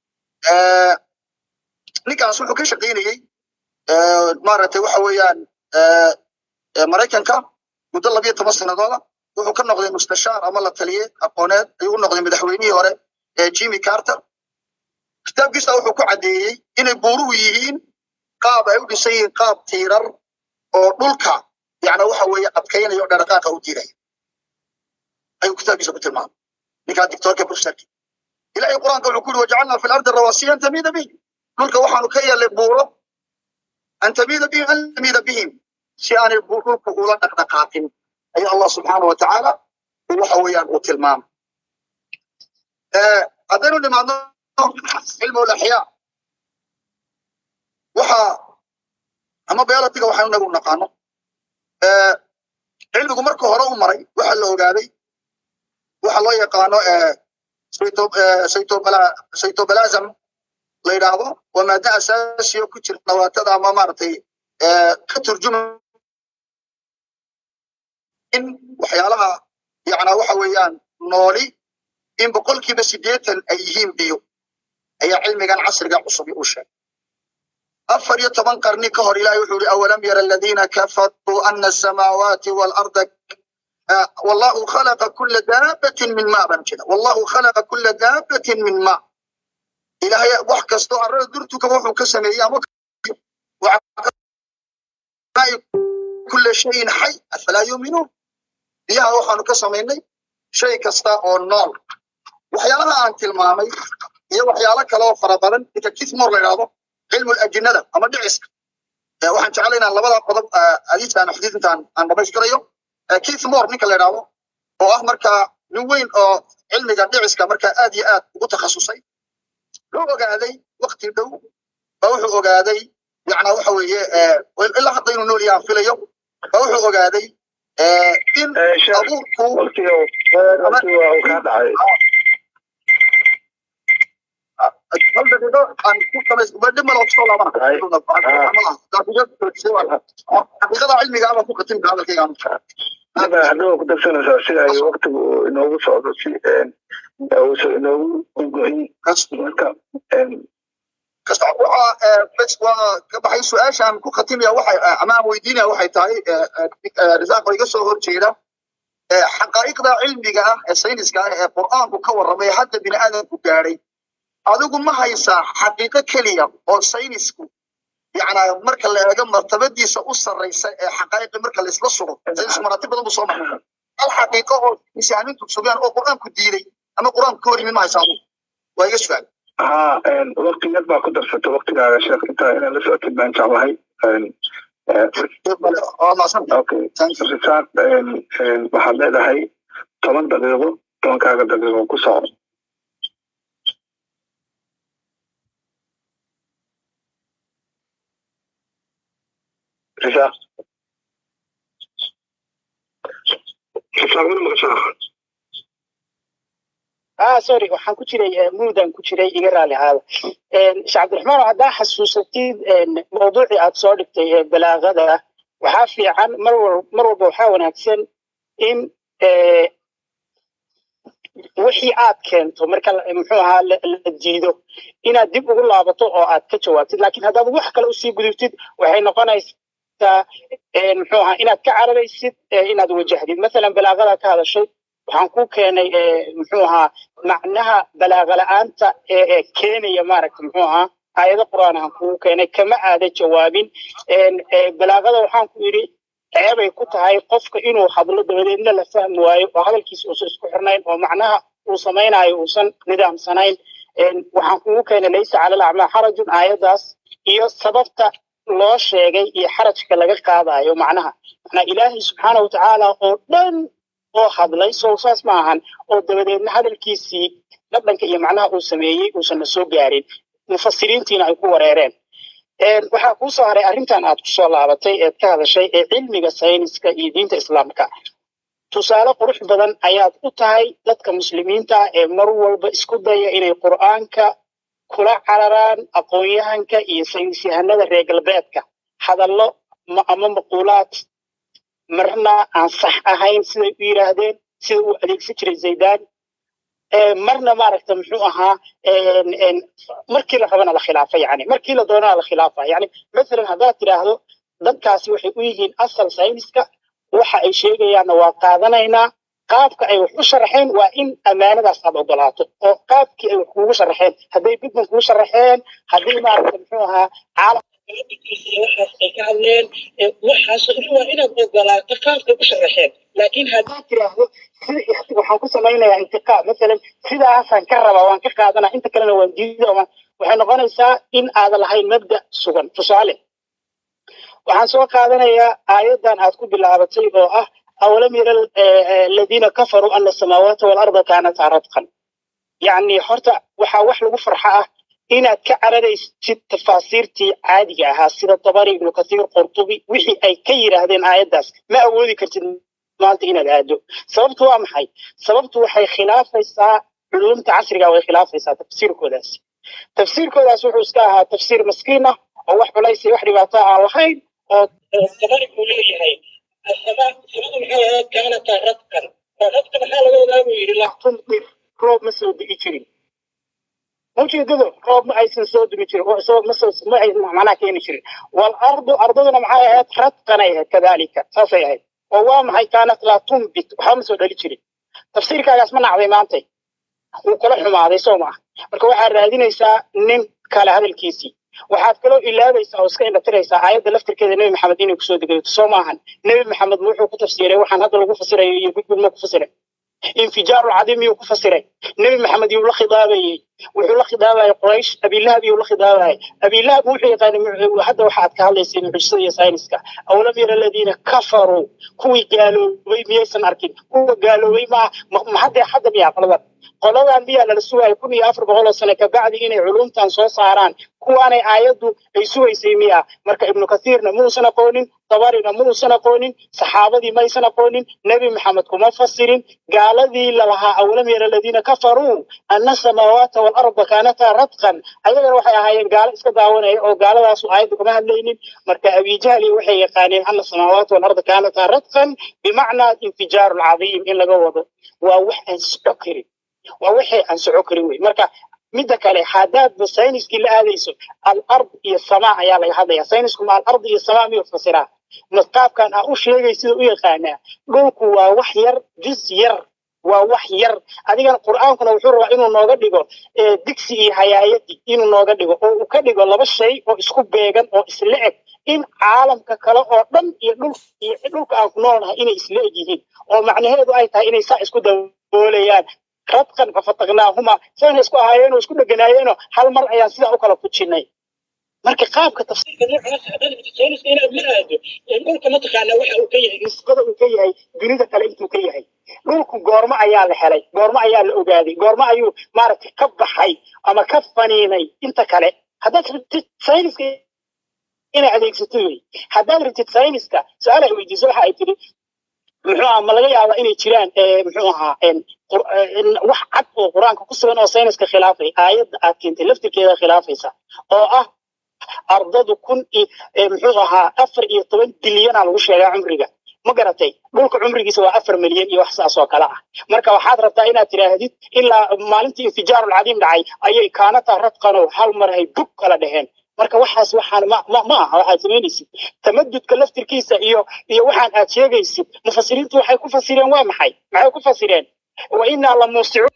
ninkaas wuxuu ka shaqaynayey maaragtay waxa weeyaan maraykanka muddo labiyo toban sanadooda wuxuu ka noqday mustashaar ama la taliye aqooneed ayuu u noqday madaxweynihii hore ee jimmy carter kitaabkiisa wuxuu ku caddeeyey inay buuruhu yihiin qaab ay u dhisan yihiin qaab tiirar oo dhulka yani waxa weeye adkaynaya oo dhaqaaqa u diidaya ayuu kitaabkiisa ku tilmaamay ninkaa dictorka professorki ilahay qur-aanka wuxuu ku yidhi wajacalnaa fi lardi rawasiya an tamiida bihim dhulka waxaanu ka yeelnay buuro an tamiida bihim an tamiida bihim si aanay dhulku ula dhaqdhaqaaqin ayaa allah subxaana wa tacaala waxa weeyaan uu tilmaamay haddaynu nimaadno cilmu laxyaa waxa ama biolotiga waxaanu nagu naqaano cilmigu marka hore u maray waxa la ogaaday waxa loo yaqaano cytobalasm la yidhaahdo waa maada asaasiyo ku jirta nawaatada ama maaragtay ka turjuma in waxyaalaha yacnaa waxa weeyaan nooli in boqolkiiba siddeetan ay yihiin biyo ayaa cilmigan casriga cusub u sheegay afar iyo toban qarni ka hor ilahay wuxuu yihi awalam yara aladiina kafaruu ana asamaawaati waalarda wallahu khalaqa kula daabatin min ma baan jira wallahu khalaqa kula daabatin min ma ilahay wax kastoo arrada durtukaba wuxuu ka sameeyey ama kula shayin xay afalaa yuuminuun biyaha waxaanu ka samaynay shay kasta oo nool waxyaalaha aan tilmaamay iyo waxyaalo kale oo fara badan inta kismor la yidhaahdo cilmu ajinada ama dhiciska waxaan jeclay inaan labada qodob adiisaan xadiis intaan aan dhamaystirayo kismor ninka la yidhaahdo oo ah markaa nin weyn oo cilmiga dhiciska markaa aad iyo aad ugu takhasusay loo ogaaday wakti dhow ba wuxuu ogaaday yacnaa waxa weeye ilaa hadda inuu nool yahaan filayo ba wuxuu ogaaday in abuurku hal daqiiqo aan ku dhib malo kusoo laabana xaqiiqada cilmiga abaan ku khatimka hadalkayga hadaba ku darsanaysaa si ay waktigu inoogu socdo si uusan inoogu gohin marka kasta waxa waa ka baxay su-aashaan ku khatimaya waxay ama aan weydiinaya waxay tahay risaaq oo iga soo horjeeda xaqaa'iqda cilmiga ah ee sayniska ah ee qur'aanku ka warramay hadda bini aadamku gaadhay adigu ma haysaa xaqiiqo keliya oo saynisku yacnaa marka la eego martabadiisa u sarraysa ee xaqaa'iqi marka la isla sugo saynisku maraatib badan buu soo maray hal xaqiiqo oo misaamintu sugaan oo qur'aanku diiday ama qur'aanku ka hor yimid ma haysaa adigu waa iga su'aal ها وقت يد ما قدر ست وقت على شيخ انت انا لسه اكيد ما انت معي اوكي رسالة waxaad leedahay toban daqiiqo tobankaaga daqiiqo ku soco risaaq risaaq mana maqashaa ah sorry waxaan ku jiray muudan ku jiray iga raali ahaada sheekh cabdiraxmaan haddaa xasuusatid mawduucii aad soo dhigtay ee balaagada waxaa fiican mar wal mar walba waxaa wanaagsan in wixii aad keento marka muxuu ahaa la diido inaad dib ugu laabato oo aad ka jawaabtid laakiin haddaad wax kale usii gudubtid waxay noqonaysaa muxuu ahaa inaad ka cararaysid inaad wajahdid masalan balaagada ka hadashay waxaan ku keenay muxuu ahaa macnaha balaaga la'aanta ee keenaya maaragta muxuu ahaa aayado qur'aan aan kugu keenay kama aada jawaabin balaagada waxaan ku yidhi ceebay ku tahay qofka inuu hadlo dabadeedna la fahmi waayo oo hadalkiisa uusan isku xirnayn oo macnaha uu samaynayo uusan nidaamsanayn waxaan kugu keenay laysa cala alacmaa xarajun aayadaas iyo sababta loo sheegay iyo xarajka laga qaadayo macnaha macnaa ilaahay subxaana watacaala oo dhan oo hadlay sow saas ma ahan oo dabadeedna hadalkiisii dhadhanka iyo macnaha uu sameeyey uusanna soo gaarin mufasiriintiina ay ku wareereen waxaa kuu soo haray arrintan aad kusoo laabatay eed ka hadashay ee cilmiga sayniska iyo diinta islaamka tusaale qurux badan ayaad u tahay dadka muslimiinta ee mar walba isku daya inay qur'aanka kula cararaan aqoon-yahanka iyo saynisyahanada reer galbeedka hadallo ama maquulaad marna aan sax ahayn siday u yidhaahdeen sida uu adeegsan jiray zaydaan marna maaragta muxuu ahaa markii la rabana la khilaafa yani markii la doonana la khilaafa yani masalan haddaad tidhaahdo dadkaasi waxay u yihiin asal sayniska waxa ay sheegayaanna waa qaadanaynaa qaabka ay wax u sharaxeen waa in ammaanadaas aad ogolaato oo qaabkii ay wax kuugu sharaxeen hadday bidman kugu sharaxeen haddii maaragta muxuu ahaa caalamka waxaas ay ka hadleen waxaas waa inaad ogolaato qaabkay u sharaxeen laakiin haddaad tiraahdo sida waxaan ku samaynayaa intiqaa masalan sidaasaan ka rabaa waan ka qaadanaa inta kalena waan diida waxay noqonaysaa in aadan lahayn mabda sugan tusaale waxaan soo qaadanayaa aayaddan aad ku bilaabatay oo ah أولم يرى الذين كفروا أن السماوات والأرض كانتا رتقا يعني حرتا وحا وح لغو فرحة إنا كعرريست تفاسيرتي عادية ها سيدة طبري ابن كثير قرطبي وحي أي كير هذين آيات داس ما أولي كرتين maanta inaad aado sababtu waa maxay sababtu waxay khilaafaysaa culumta casriga way khilaafaysaa tafsiirkoodaas tafsiirkoodaas wuxuu iska ahaa tafsiir maskiin ah oo wax culays iyo wax dhibaato aan lahayn oo tabari buu leeyahay السماء سماء محاها كانت رتقا فرتقا محاها لو لا يري لا تمطر روب ما سو دغي جيرين ممكن دغ روب ما ايسن سو دغي جيرين سو ما سو ما اي معناها كاين جيرين والارض ارضنا محاها رتقا كذلك صافي هي ووا محي كانت لا تنبت خمس دغي جيرين تفسير كاغاس ما نعدي مانتي uu kala xumaaday soo maaha marka waxaad raadinaysaa nin kale hadalkiisii waxaad kaloo ilaabaysaa oo iska indhatiraysaa aayadda laftirkeeda nebi maxamed inay kusoo degayto soo maahan nebi maxamed wuxuu ku tafsiray waxaan hadda lagu fasirayo iyo gudgud ma ku fasiray infijaaru lcadiim yuu ku fasiray nebi maxamed yuu la khidaabayey wuxuu la khidaabayay quraysh abilahab yuu la khidaabayay abilahab wuxuu yaqaanay hadda waxaad ka hadlaysay mucjisada iyo sayniska awlam yara aladiina kafaruu kuwii gaaloobay miyaysan arkin kuwa gaaloobay maa ma haddee hadda miyaa qoladan qoladan miyaa lala sugaya kun iyo afar boqol oo sane kabacdi inay culumtan soo saaraan kuwaanay aayaddu ay sugaysay miya marka ibnu kathiirna muusan aqoonin tabarina muusan aqoonin saxaabadii maysan aqoonin nebi maxamed kuma fasirin gaaladii lalahaa awlam yara aladiina kafaruu ana samaawaata waalarda kaanataa radqan ayagana waxay ahaayeen gaalo iska daawanaya oo gaaladaasu aayadda kuma hadlaynin marka abijahli waxay yaqaaneen ana samaawaata waalarda kaanataa radqan bimacnaa infijaaru lcadiim in laga wado waa wax aan soco karin waa waxay aan soco karin wey marka midda kale haddaadba sayniskii la aadayso alard iyo samaa ayaa laga hadlaya saynisku ma alard iyo samaa miyuu fasiraa qaabkan aa u sheegay sida u yaqaanaa dhulku waa wax yar jus yar waa wax yar adigana qur'aankuna wuxuu rabaa inuu nooga dhigo digsi iyo hayaayadii inuu nooga dhigo oo uu ka dhigo laba shay oo isku beegan oo isla eg in caalamka kale oo dhan iyo dhul iyo dhulka aan ku noolnahay inay isla eg yihiin oo macnaheedu ay tahay inay saa isku daboolayaan radqan fafataqnaahuma sayna isku ahaayeenoo isku dheganaayeenoo hal mar ayaan sidaa u kala fujinay marka qaabka tafsiirka noocaas sayniska inaad la aado dhulka mataqaanaa waxa uu ka yahay nisbada uu ka yahay dunida kale intuu ka yahay dhulku goormo ayaa la helay goormo ayaa la ogaaday goormo ayuu maaragtay ka baxay ama ka faniinay inta kale haddaad rabtid sayniska inay adeegsato wey haddaad rabtid sayniska su-aal ay weydiiso waxa ay tiri muxuu ahaa ma laga yaabaa inay jiraan muxuu ahaa wax cad oo qur-aanka ku sugan oo sayniska khilaafay aayadda aad keentay laftirkeeda khilaafaysa oo ah ardadu kun muxuu ahaa afar iyo toban bilyana lagu sheegaa cumriga ma garatay dhulka cumrigiisa waa afar milyan iyo wax saas oo kale ah marka waxaad rabtaa inaad tidhaahdid ilaa maalintii infijaaru lcadiim dhacay ayay kaanata radqanoo hal mar ay bug kala dheheen marka waxaas waxaan ma ma ma aha waxaad samaynaysid tamadudka laftirkiisa iyo iyo waxaan aad sheegaysid mufasiriintu waxay ku fasireen waa maxay maxay ku fasireen wa inaa la muusicuun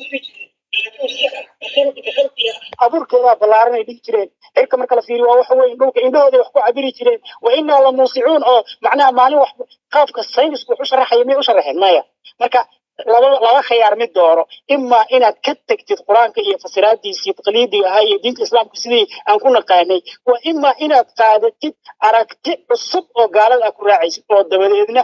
abuurkeedaa ballaaranay dhihi jireen cirka marka la fiiriyo waa waxa weyn dhulka indhahooday wax ku cabiri jireen wa inaa la muusicuun oo macnaha maalin wax qaabka saynisku wax u sharaxaya miyay u sharaxeen maya marka laba laba khiyaar mid dooro imaa inaad ka tegtid qur-aanka iyo fasiraadiisii taqliidiga ahaa iyo diinta islaamka sidii aan ku naqaanay waa imaa inaad qaadatid aragti cusub oo gaalada aad ku raacaysid oo dabadeedna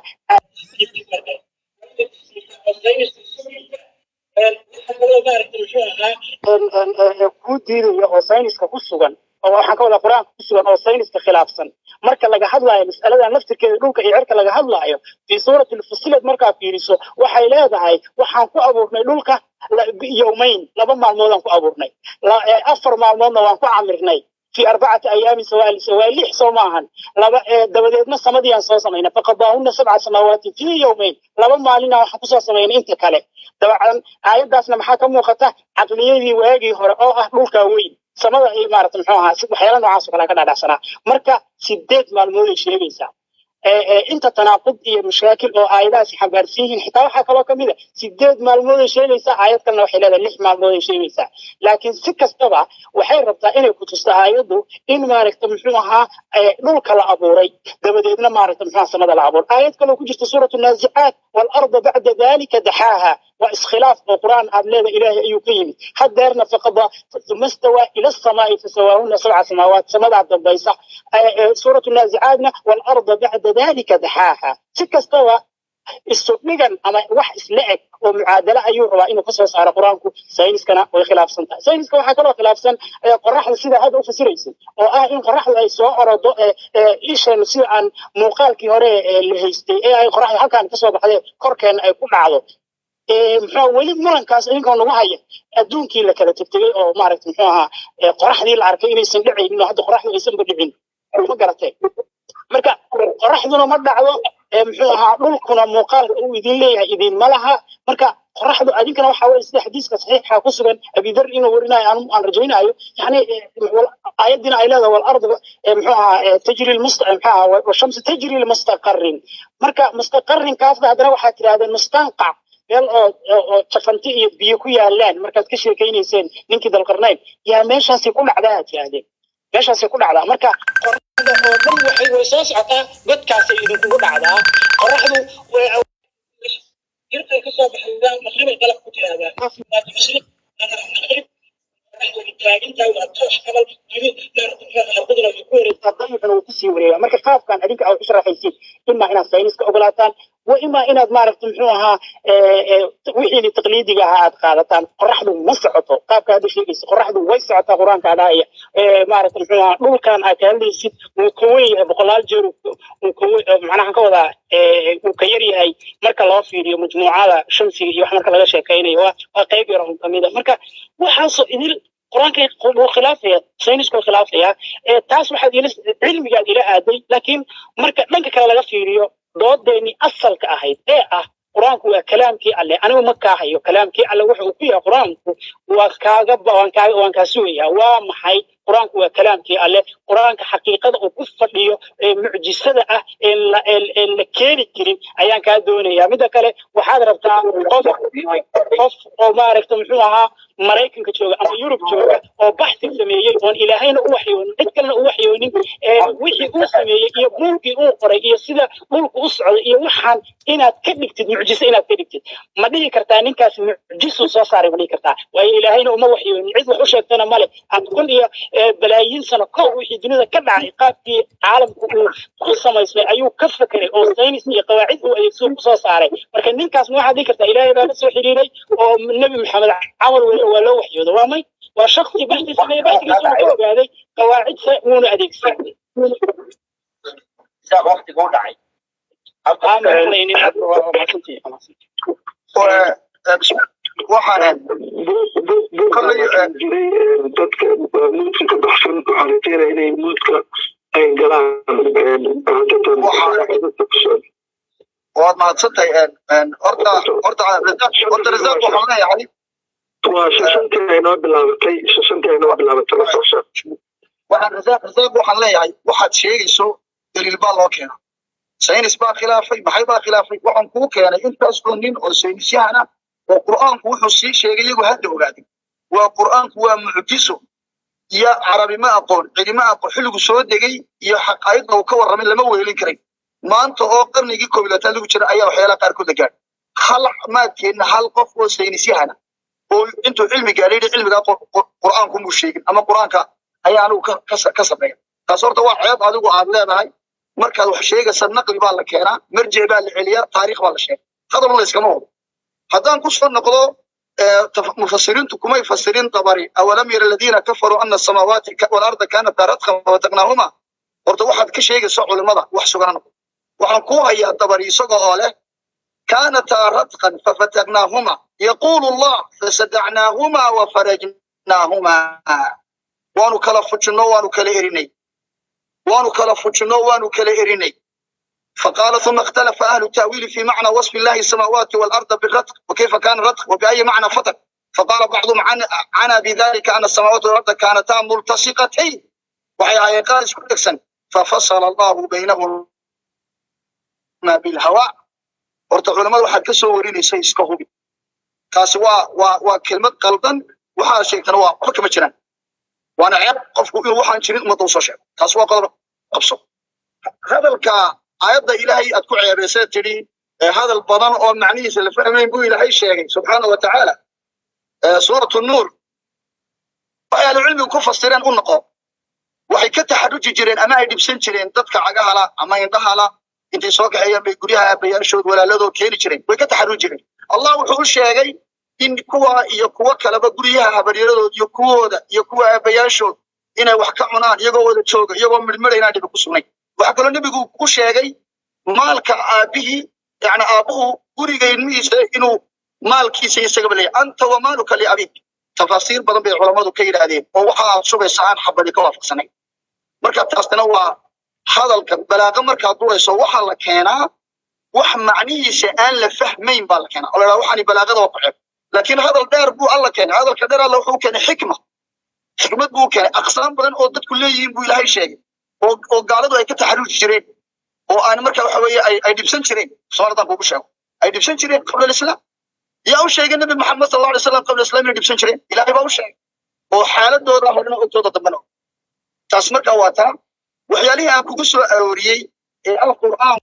kuu diidaya oo sayniska ku sugan oo waxaan ka wadaa qur-aanka ku sugan oo sayniska khilaafsan marka laga hadlaayo mas'aladan laftirkeeda dhulka iyo cirka laga hadlaayo fii suurati lfusilad markaa fiiriso waxay leedahay waxaan ku abuurnay dhulka yowmayn laba maalmoodaan ku abuurnay afar maalmoodna waan ku camirnay في أربعة أيام سواء سواء لح سوماهن لبا دبدتنا سمديان سو سمينا فقضاهن سبع سماوات في يومين لبا مالنا waxa ku soo sameeyeen inta kale dabcan aayadaasna maxaa ka muuqata caqliyadii waagii hore oo ah dhulka weyn samada ay maarata muxuu ahaa si waxyaala noocaas oo kale ka dhaadhacsanaa marka sideed maalmood ay sheegaysaa inta tanaaqud iyo mashaakil oo aayadahaasi xambaarsan yihiin xitaa waxaa kaloo kamid a sideed maalmood ay sheegaysaa aayad kalena waxay leedahay lix maalmood ay sheegaysaa laakiin si kastaba waxay rabtaa inay ku tusto aayaddu in maaragta muxuu ahaa dhulka la abuuray dabadeedna maaragta muxuu samada la abuuray aayad kaloo ku jirta suuratu naazicaat waalarda bacda dalika daxaaha waa iskhilaaf oo qur'aan aad leeda ilaahay ayuu ka yimid hadeerna faqada uma stawaa ila asamaai fasawaahuna sabca samaawaat samadaa dambaysa suuratu naazicaatna waalarda bacda dalika daxaaha si kastaba isu dhigan ama wax isla eg oo mucaadala ayuu rabaa inuu kasoo saaro qur-aanku sayniskana way khilaafsan tahay sayniska waxaa kaloo khilaafsan qoraxda sida hadda u fasiraysa oo ah in qoraxdu ay soo orodo isheenu sida aan muuqaalkii hore la haystay ee ay qoraxda halkaan kasoo baxday korkeena ay ku dhacdo muxuu weli murankaas idinkoo nagu haya adduunkii la kala tegtegay oo maaragta muxuu ahaa qoraxdii la arkay inaysan dhicaynin oo hadda qoraxdu aysanba dhicin ma garatay marka qoraxduna ma dhacdo muxuu ahaa dhulkuna muuqaalka uu idin leeyahay idinma laha marka qoraxdu adinkana waxa weye sida xadiiska saxiixa ku sugan abidar inuu warinayo aan aan rajaynayo yani aayadina ay leedahay walardu muxuu ahaa tajri lmusta muxuu ahaa washamsu tajri limustaqarin marka mustaqarinkaasna haddana waxaad tirahdeen mustanqac meel oo oo jafanti iyo biyo ku yaalaan markaad ka sheekaynayseen ninkii dalqarnayn yaa meeshaasi ku dhacdaa aad tirahdeen meeshaasay ku dhacdaa marka qoraxda oo dhan waxay way soo socotaa godkaasay idinkugu dhacdaa qoraxdu jirkay kasoo baxdaa maqribay qalab ku tirahdaa kusii wareega marka qaabkan adinka aad u sharaxaysiin imaa inaad sayniska ogolaataan wa imaa inaad maaragta muxuu ahaa wixiini taqliidiga ahaa aad qaadataan qoraxdu ma socoto qaabka hadda sheegaysa qoraxdu way socotaa qur-aanka adhaaya maaragta muxuu ahaa dhulkan aad ka hadlaysid wuu ka weyn yahay boqolaal jeer macnaha ka wadaa wuu ka yar yahay marka loo fiiriyo majmuucada shamsiga iyo wax marka laga sheekaynayo waa waa qayb yar oo kamid a marka waxaasoo idil qur-aanka wuu khilaafaya saynisku wuu khilaafaya taas waxaad ila cilmigaad ila aaday laakiin marka dhanka kale laga fiiriyo doodeennii asalka ahayd ee ah qur-aanku waa kalaamkii alle anigu ma kaahayo kalaamkii alle wuxa uu ku yahay qur-aanku waa kaaga waan kaaga waan kaa sugayaa waa maxay qur-aanku waa kalaamkii alle qur-aanka xaqiiqada uu ku fadhiyo ee mucjisada ah ee la ee la keeni jirin ayaan kaa doonayaa midda kale waxaad rabtaa qof qof oo maaragta muxuu ahaa maraykanka jooga ama yurub jooga oo baxsi sameeyey oon ilaahayna u waxyoonin cid kalena u waxyoonin wixii uu sameeyey iyo buulkii uu qoray iyo sida dhulku u socday iyo waxaan inaad ka dhigtid mucjiso inaad ka dhigtid ma dhihi kartaa ninkaas mucjisuu soo saaray ma dhihi kartaa waayo ilaahayna uma waxyoonin cid wax u sheegtana male aan kun iyo balaayiin sano kow wixii dunida ka dhacay qaabkii caalamku uu ku samaysmay ayuu ka fekeray oo saynis iyo qawaacid uu adeegsoo kusoo saaray marka ninkaas ma waxaad dhihi kartaa ilaahay baa la soo xiriiray oo nebi maxamed camal weye waa loo waxyooda waa may waa shaksi baxdi sameeye baxdigiisa uu ka ogaaday qawaacid wuuna adeegsan waqtiga u dhacay waxaan jiray dadka muudka ka baxsan waxaa rajeynaya inay muudka ay galaan waad mahadsantahay horta horta horta rasaaq waxaan leeyahay waa shantii ay noo bilaabatay shantii ay noo bilaabatay la socosha waxaan rasaaq rasaaq waxaan leeyahay waxaad sheegayso daliil baa loo keena saynis baa khilaafay maxay baa khilaafay waxaan kuu keenay intaas oo nin oo saynisyahan ah oo qur'aanku wuxuu sii sheegay iyagu hadda ogaaday waa qur'aanku waa mucjiso iyo carabi ma aqoon cilima aqoon xilligu soo degay iyo xaqaayadna uu ka warramay lama weelin karay maanta oo qarnigii koob iyo labaatan lagu jira ayaa waxyaalaha qaarkood la gaadhay hal maadkeenna hal qof oo saynisyahana oo intuu cilmi gaadhay yidhi cilmigaa qur'aanku muu sheegin ama qur'aanka ayaa anigu ka sameeya taas horta waa ceeb adigu aad leedahay markaad wax sheegaysa naqli baa la keenaa marjic baa la celiyaa taariikh baa la sheega hadalna layskama wado haddaan ku soo noqdo mufasiriintu kumay fasirin dabari awalam yara aladiina kafaruu ana asamaawaati walarda kaanata radkan fafataqnaahuma horta waxaad ka sheegaysa culimada wax sugana noqdo waxaan kuu hayaa dabari isaga oo leh kaanataa radkan fafataqnaahuma yaquulu allah fasadacnaahuma wafarajnaahuma waanu kala fujinno waanu kala erinay waanu kala fujinno waanu kala erinay فقال ثم اختلف أهل التأويل في معنى وصف الله السماوات والأرض بالرتق وكيف كان الرتق وبأي معنى فتق فقال بعضهم عن عنا بذلك أن السماوات والأرض كانتا ملتصقتين وهي قال سكتكسن ففصل الله بينهما بالهواء horta culamada waxaad ka soo warinaysay iska hubi taasi waa waa waa kelmad qaldan waxaa sheegtana waa waxba kama jiraan waana ceeb qofku inuu waxaan jirin ummadda usoo sheego taasi waa qodob qabso hadalka aayadda ilaahay aad ku ceebaysay tidhi hadal badan oo macnihiisa la fahmayn buu ilaahay sheegay subxaana wa tacaala suuratu nuur waxay ahlucilmigu ku fasireen u noqo waxay ka taxaruji jireen ama ay dhibsan jireen dadka cagahala ama indhahala intay soo kaxeeyeen bay guryaha aabayaashood walaaladoo keeni jireen way ka taxaruji jireen allah wuxuu u sheegay in kuwa iyo kuwo kaleba guryaha habaryaradood iyo kuwooda iyo kuwa aabayaashood inay wax ka cunaan iyagoo wada jooga iyagoo midhmidha inaan dhibi ku sugnayn waxaa kaloo nebigu ku sheegay maalka aabihii yani aabbuhu guriga ilmihiisa inuu maalkiisa isagaba leeyahay anta wa maaluka liabik tafaasiir badan bay culammadu ka yidhaahdeen oo waxa aad sugaysa aan xabadi ka waafaqsanayn marka taasna waa hadalka balaaqa markaad durayso waxaa la keenaa wax macnihiisa aan la fahmayn baa la keenaa oo la dhaha waxaani balaaqada waa ku ceeb laakiin hadal dheer buu alla keenay hadalka dheer alla wuxuu keenay xikma xikmad buu keenay aqsaam badan oo dadku leeyihiin buu ilaahay sheegay oo oo gaaladu ay ka taxaruji jireen oo aan marka waxa weeye ay ay dhibsan jireen soomaalidan kuugu sheego ay dhibsan jireen qabla alislaam yaa u sheegay nabi maxamed sal alla alay slam qabla islam inay dhibsan jireen ilaahay baa u sheegay oo xaaladooda horena ogtooda dambena taas marka waa taa waxyaalihii aan kugu soo arooriyey ee alqur'aan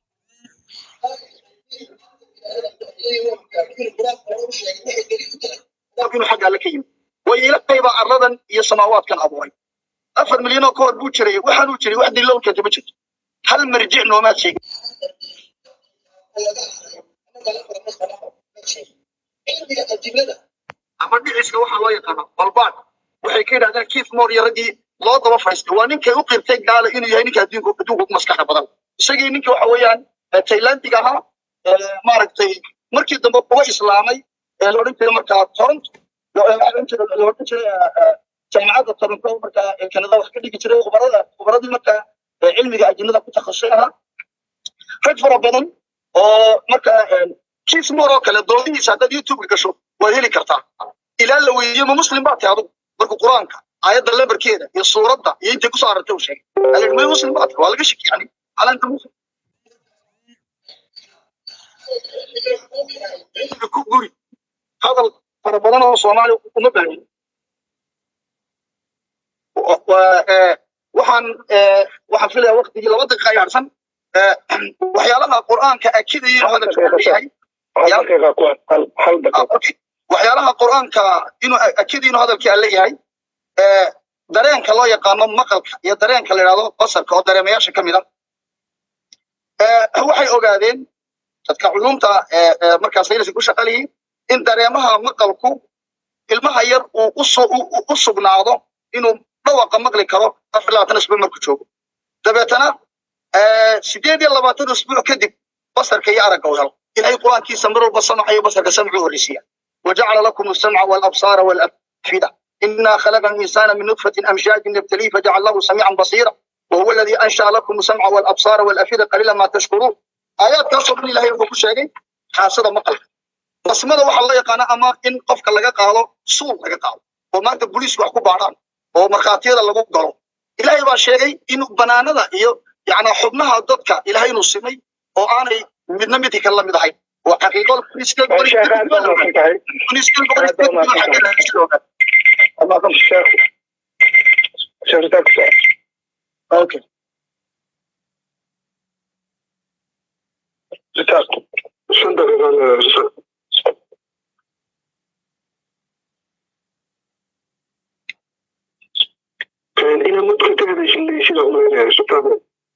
inuu xagga alle ka yimid waayo ilaahay baa arladan iyo samaawaadkan abuuray afar milyan oo ka hor buu jiray waxaanuu jiray wax daliilo u keentay ma jirto hal marjic noomaad sheegin ama dhiciska waxaa loo yaqaana balbaad waxay ka yidhahdeen keith moore iyo raggii loo daba fadhiistay waa ninkay u qirtay gaala inuu yahay ninka adduunka adduunka ugu maskaxa badan isagii ninka waxa weeyaan taylandiga ahaa maaragtay markii dambe uga islaamay ee la odhan jiray markaa toronto la odhan jiray jaamacadda toronto markaa kanada wax ka dhigi jiray khubarada khubaradii markaa cilmiga ajinada ku takhasusay ahaa rag fara badan oo markaa keith moore oo kale doodihiisa haddaad youtube gasho waad heli kartaa ilaa la weydiiyo ma muslim baa tahay adugu marka qur-aanka aayadda lambarkeeda iyo suuradda iyo intay kusoo aragtay uu sheegay alii may muslim baa tahay waa laga shaki yani calanta muslim ku guri hadal fara badan oo soomaali uma baahin waxaan waxaan filaya waktigii laba daqiiqa ay harsan waxyaalaha qur'aanka akidaya hadalka leeyahay waxyaalaha qur'aanka inuu akida inuu hadalkii alle yahay dareenka loo yaqaano maqalka iyo dareenka la yidhahdo basarka oo dareemayaasha ka mid a waxay ogaadeen dadka culumta markaa sayniska ku shaqaliyiin in dareemaha maqalku ilmaha yar uu u sugnaado inuu dhawaqa maqli karo afar labaatan isbuuc markuu joogo dabeetana sideed iyo labaatan isbuuc kadib basarka iyo aragga u helo ilahay qur-aankiisa mar walba samaca iyo basarka samcu horreysiya وجعل لكم السمع والأبصار والأفئدة إنا خلقنا الإنسان من نطفة أمشاج نبتليه فجعلناه سميعا بصيرا وهو الذي أنشأ لكم السمع والأبصار والأفئدة قليلا ما تشكرون آيات كاسو من الله يقول شيء حاسد مقل basmada waxaa loo yaqaana ama in qofka laga qaado suul laga qaado oo maanta booliisku wax ku baadhaan oo markhaatiyada lagu galo ilaahay baa sheegay in banaanada iyo yani xubnaha dadka ilaahay inuu simay oo aanay midna midka kale la mid ahayn oo xaqiiqo Okay. shan daqiiqa ina mudka ka hadashin sida umaynaya sultaana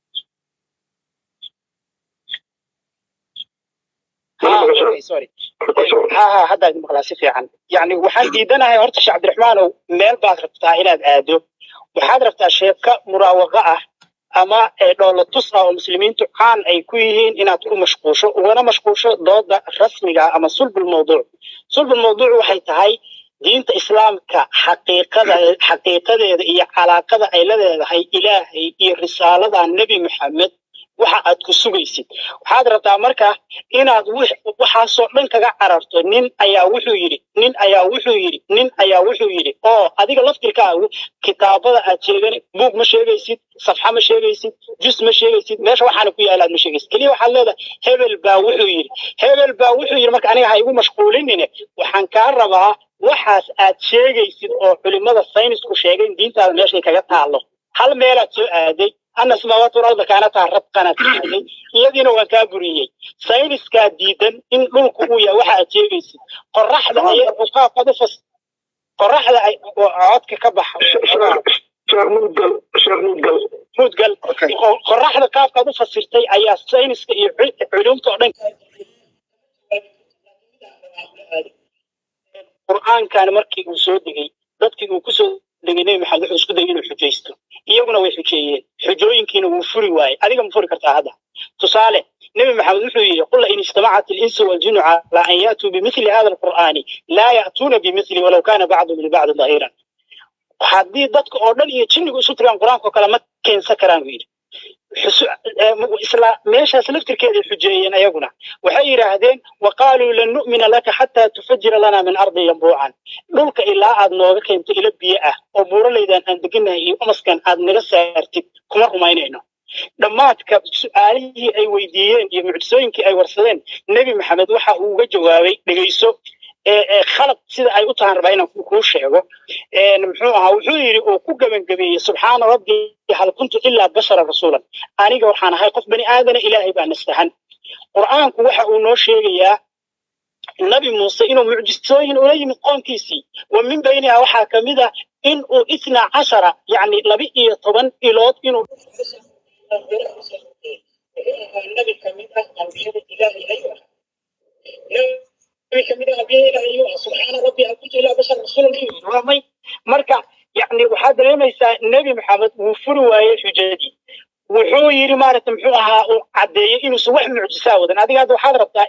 ha haddaad maqlaa si fiican yani waxaan diidanahay horta sheekh cabdiraxmaanow meel baad rabtaa inaad aado waxaad rabtaa sheeka muraawaqa ah ama dhoola tus ah oo muslimiintu caan ay ku yihiin inaad ku mashquusho ugana mashquusho dooda rasmiga ama sulbul mawduuc sulbul mawduuc waxay tahay diinta islaamka xaqiiqada xaqiiqadeeda iyo calaaqada ay la leedahay ilaahay iyo risaalada nebi maxamed waxa aad ku sugaysid waxaad rabtaa marka inaad waxaasoo dhan kaga cararto nin ayaa wuxuu yidhi nin ayaa wuxuu yidhi nin ayaa wuxuu yidhi oo adiga laftirkaagu kitaabada aad sheegan buug ma sheegaysid safxa ma sheegaysid jus ma sheegaysid meesha waxaana ku yaalaad ma sheegaysid keliya waxaad leedahay hebel baa wuxuu yidhi hebel baa wuxuu yidhi marka aniga ha igu mashquulinine waxaan kaa rabaa waxaas aad sheegaysid oo culimmada saynisku sheegay diintaada meeshay kaga taallo hal meelaad soo aaday ana samaawaat walarda kaanataa rabqanaad aaday iyadiina waan kaa buriyey sayniskaa diidan in dhulku uu yahay waxa aad sheegaysid qoraxda qaabkaad ufas qoraxda ay codka ka baxa mudgal qoraxda qaabkaad u fasirtay ayaa sayniska iyo culumta oo dhan qur'aankan markii uu soo degay dadkii uu kusoo degay nebi maxamed wuxuu isku dayay inuu xujaysto iyaguna way xujeeyeen xujooyinkiina wuu furi waayey adiga ma furi kartaa hadda tusaale nebi maxamed wuxuu yidhi qul in ijtamacat alinsu waljinu cala an yaatuu bimithli hada alqur'aani laa ya'tuuna bimithli walow kana bacdum libacdi dahiran haddii dadka oo dhan iyo jinnigu isu tagaan qur-aanka oo kale ma keensan karaan buu yidhi isla meeshaas laftirkeeday xujeeyeen ayaguna waxay yidhaahdeen wa qaaluu lan nu'mina laka xataa tufajira lana min ardi yambuucan dhulka ilaa aad nooga keento ilo biyo ah oo buuraleydan aan deganahay iyo umaskan aad naga saartid kuma rumaynayno dhammaadka su-aalihii ay weydiiyeen iyo mucjisooyinkii ay warsadeen nebi maxamed waxa uu uga jawaabay dhegayso khalad sida ay u tahan rabaa inaan kuu sheego muxuu ahaa wuxuu yidhi uu ku gebangebeeyey subxaana rabbi hal kuntu ilaa bashara rasuulan aniga waxaan ahay qof bani aadana ilaahay baa nastahan qur'aanku waxa uu noo sheegayaa nabi muuse inuu mucjisooyin ula yimid qoomkiisii wa min bayniha waxaa ka mid a in uu itna cashara yacni laba iyo toban ilood inuu nabi kamid ah ambiyada ilaahay ayuu ahaa kamid ah ambiyada ilaahay ayuu ahaa subxaana rabbi hal kuntu ilaa bashar rasuulan waa may marka yacni waxaad dareemaysaa nebi maxamed wuu furi waayey xujadii wuxuu yidhi maaragta muxuu ahaa uu caddeeyey inuusan wax mucjisaa wadan adiga hadda waxaad rabtaa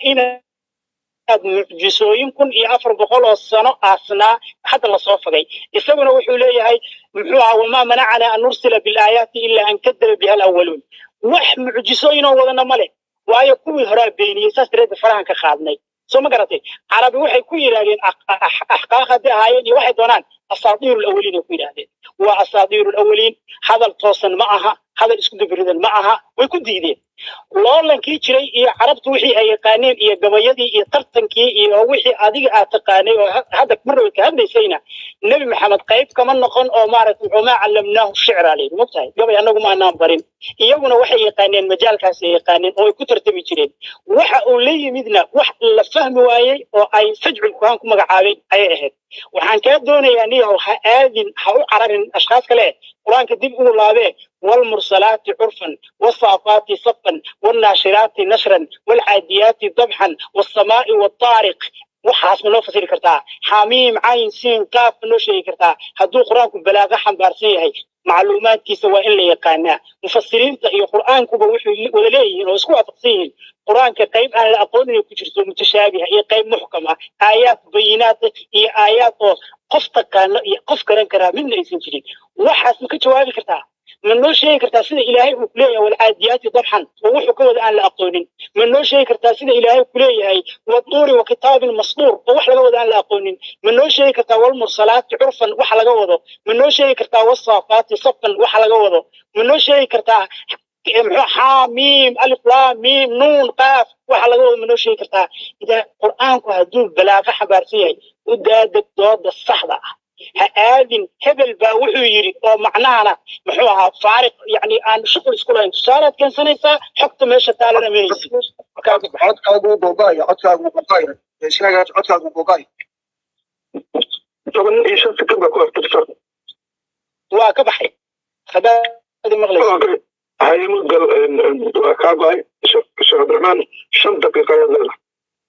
inaad mucjisooyin kun iyo afar boqol oo sano aasnaa hadda lasoo fogay isaguna wuxuu leeyahay muxuu ahaa wamaa manacana an nursila bilaayaati ilaa an kadaba biha alawaluun wax mucjisooyin oo wadana male waayo kuwii horaa beeniyey saas dareedda farahan ka qaadnay soo ma garatay carabi waxay ku yidhahdeen axqaaq hadday ahaayeen iyo waxay doonaan asaadiiru lawaliin ay ku yidhahdeen waa asaadiiru lawaliin hadal toosan ma aha hadal isku dubiridan ma aha way ku diideen loolankii jiray iyo carabtu wixii ay yaqaaneen iyo gabayadii iyo tartankii iyo wixii adiga aad taqaanay oo hadda marnaba ka hadlaysayna nebi maxamed qayb kama noqon oo maaragtay wamaa callamnaahu shicra layidhi mogtahay gabay annagu ma anaan barin iyaguna waxay yaqaaneen majaalkaas ay yaqaaneen oo ay ku tartami jireen waxa uu la yimidna wax la fahmi waayey oo ay sajcul kuhaan ku magacaabeen ayay ahayd waxaan kaa doonayaa niyahow ha aadin ha u cararin ashkhaas kale qur-aanka dib ugu laabee والمرسلات عرفا والصافات صفا والناشرات نشرا والعاديات ضبحا والسماء والطارق waxaas ma noo fasiri kartaa xamiim cayn siin qaaf ma noo sheegi kartaa hadduu qur-aanku balaaqa xambaarsan yahay macluumaadkiisa waa in la yaqaanaa mufasiriinta iyo qur-aankuba waxay wada leeyihiin oo isku waafaqsan yihiin qur-aanka qayb aan la aqoon inay ku jirto mutashaabiha iyo qayb muxkam ah aayaad bayinaad iyo aayaad oo qof taqaano iyo qof garan karaa midna aysan jirin waxaas ma ka jawaabi kartaa ma noo sheegi kartaa sida ilaahay uu kuleeyahay walcaadiyaati dabxan oo wuxuu ka wada aan la aqoonin ma noo sheegi kartaa sida ilaahay kuleeyahay waduuri wa kitaabin masduur oo wax laga wada aan la aqoonin ma noo sheegi kartaa walmursalaati curfan wax laga wado ma noo sheegi kartaa wasaafaati safan wax laga wado ma noo sheegi kartaa muxuu xaamiim alif laam miim nuun qaaf waxa laga wado ma noo sheegi kartaa idaa qur'aanku hadduu balaaqa xabaarsan yahay u daadeg dooda saxda ah ha aadin hebel baa wuxuu yidhi oo macnahana muxuu ahaa faariq yani aan shuqul isku lahayn tusaalead keensanaysaa xogta meesha taalana menaysi codkaagu googaayo codkaagu googaayo sheegaa codkaagu googaayo toban iyo shan sekond baa ku aftirsan waa ka baxay hadaadi maqlaysa haymugal waa kaa go-ay sheekh cabdiraxmaan shan daqiiqa ayaad leedahay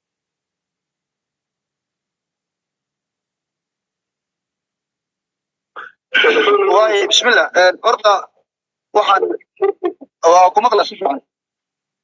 waaye bismillah horta waxaan waa ku maqla si fiican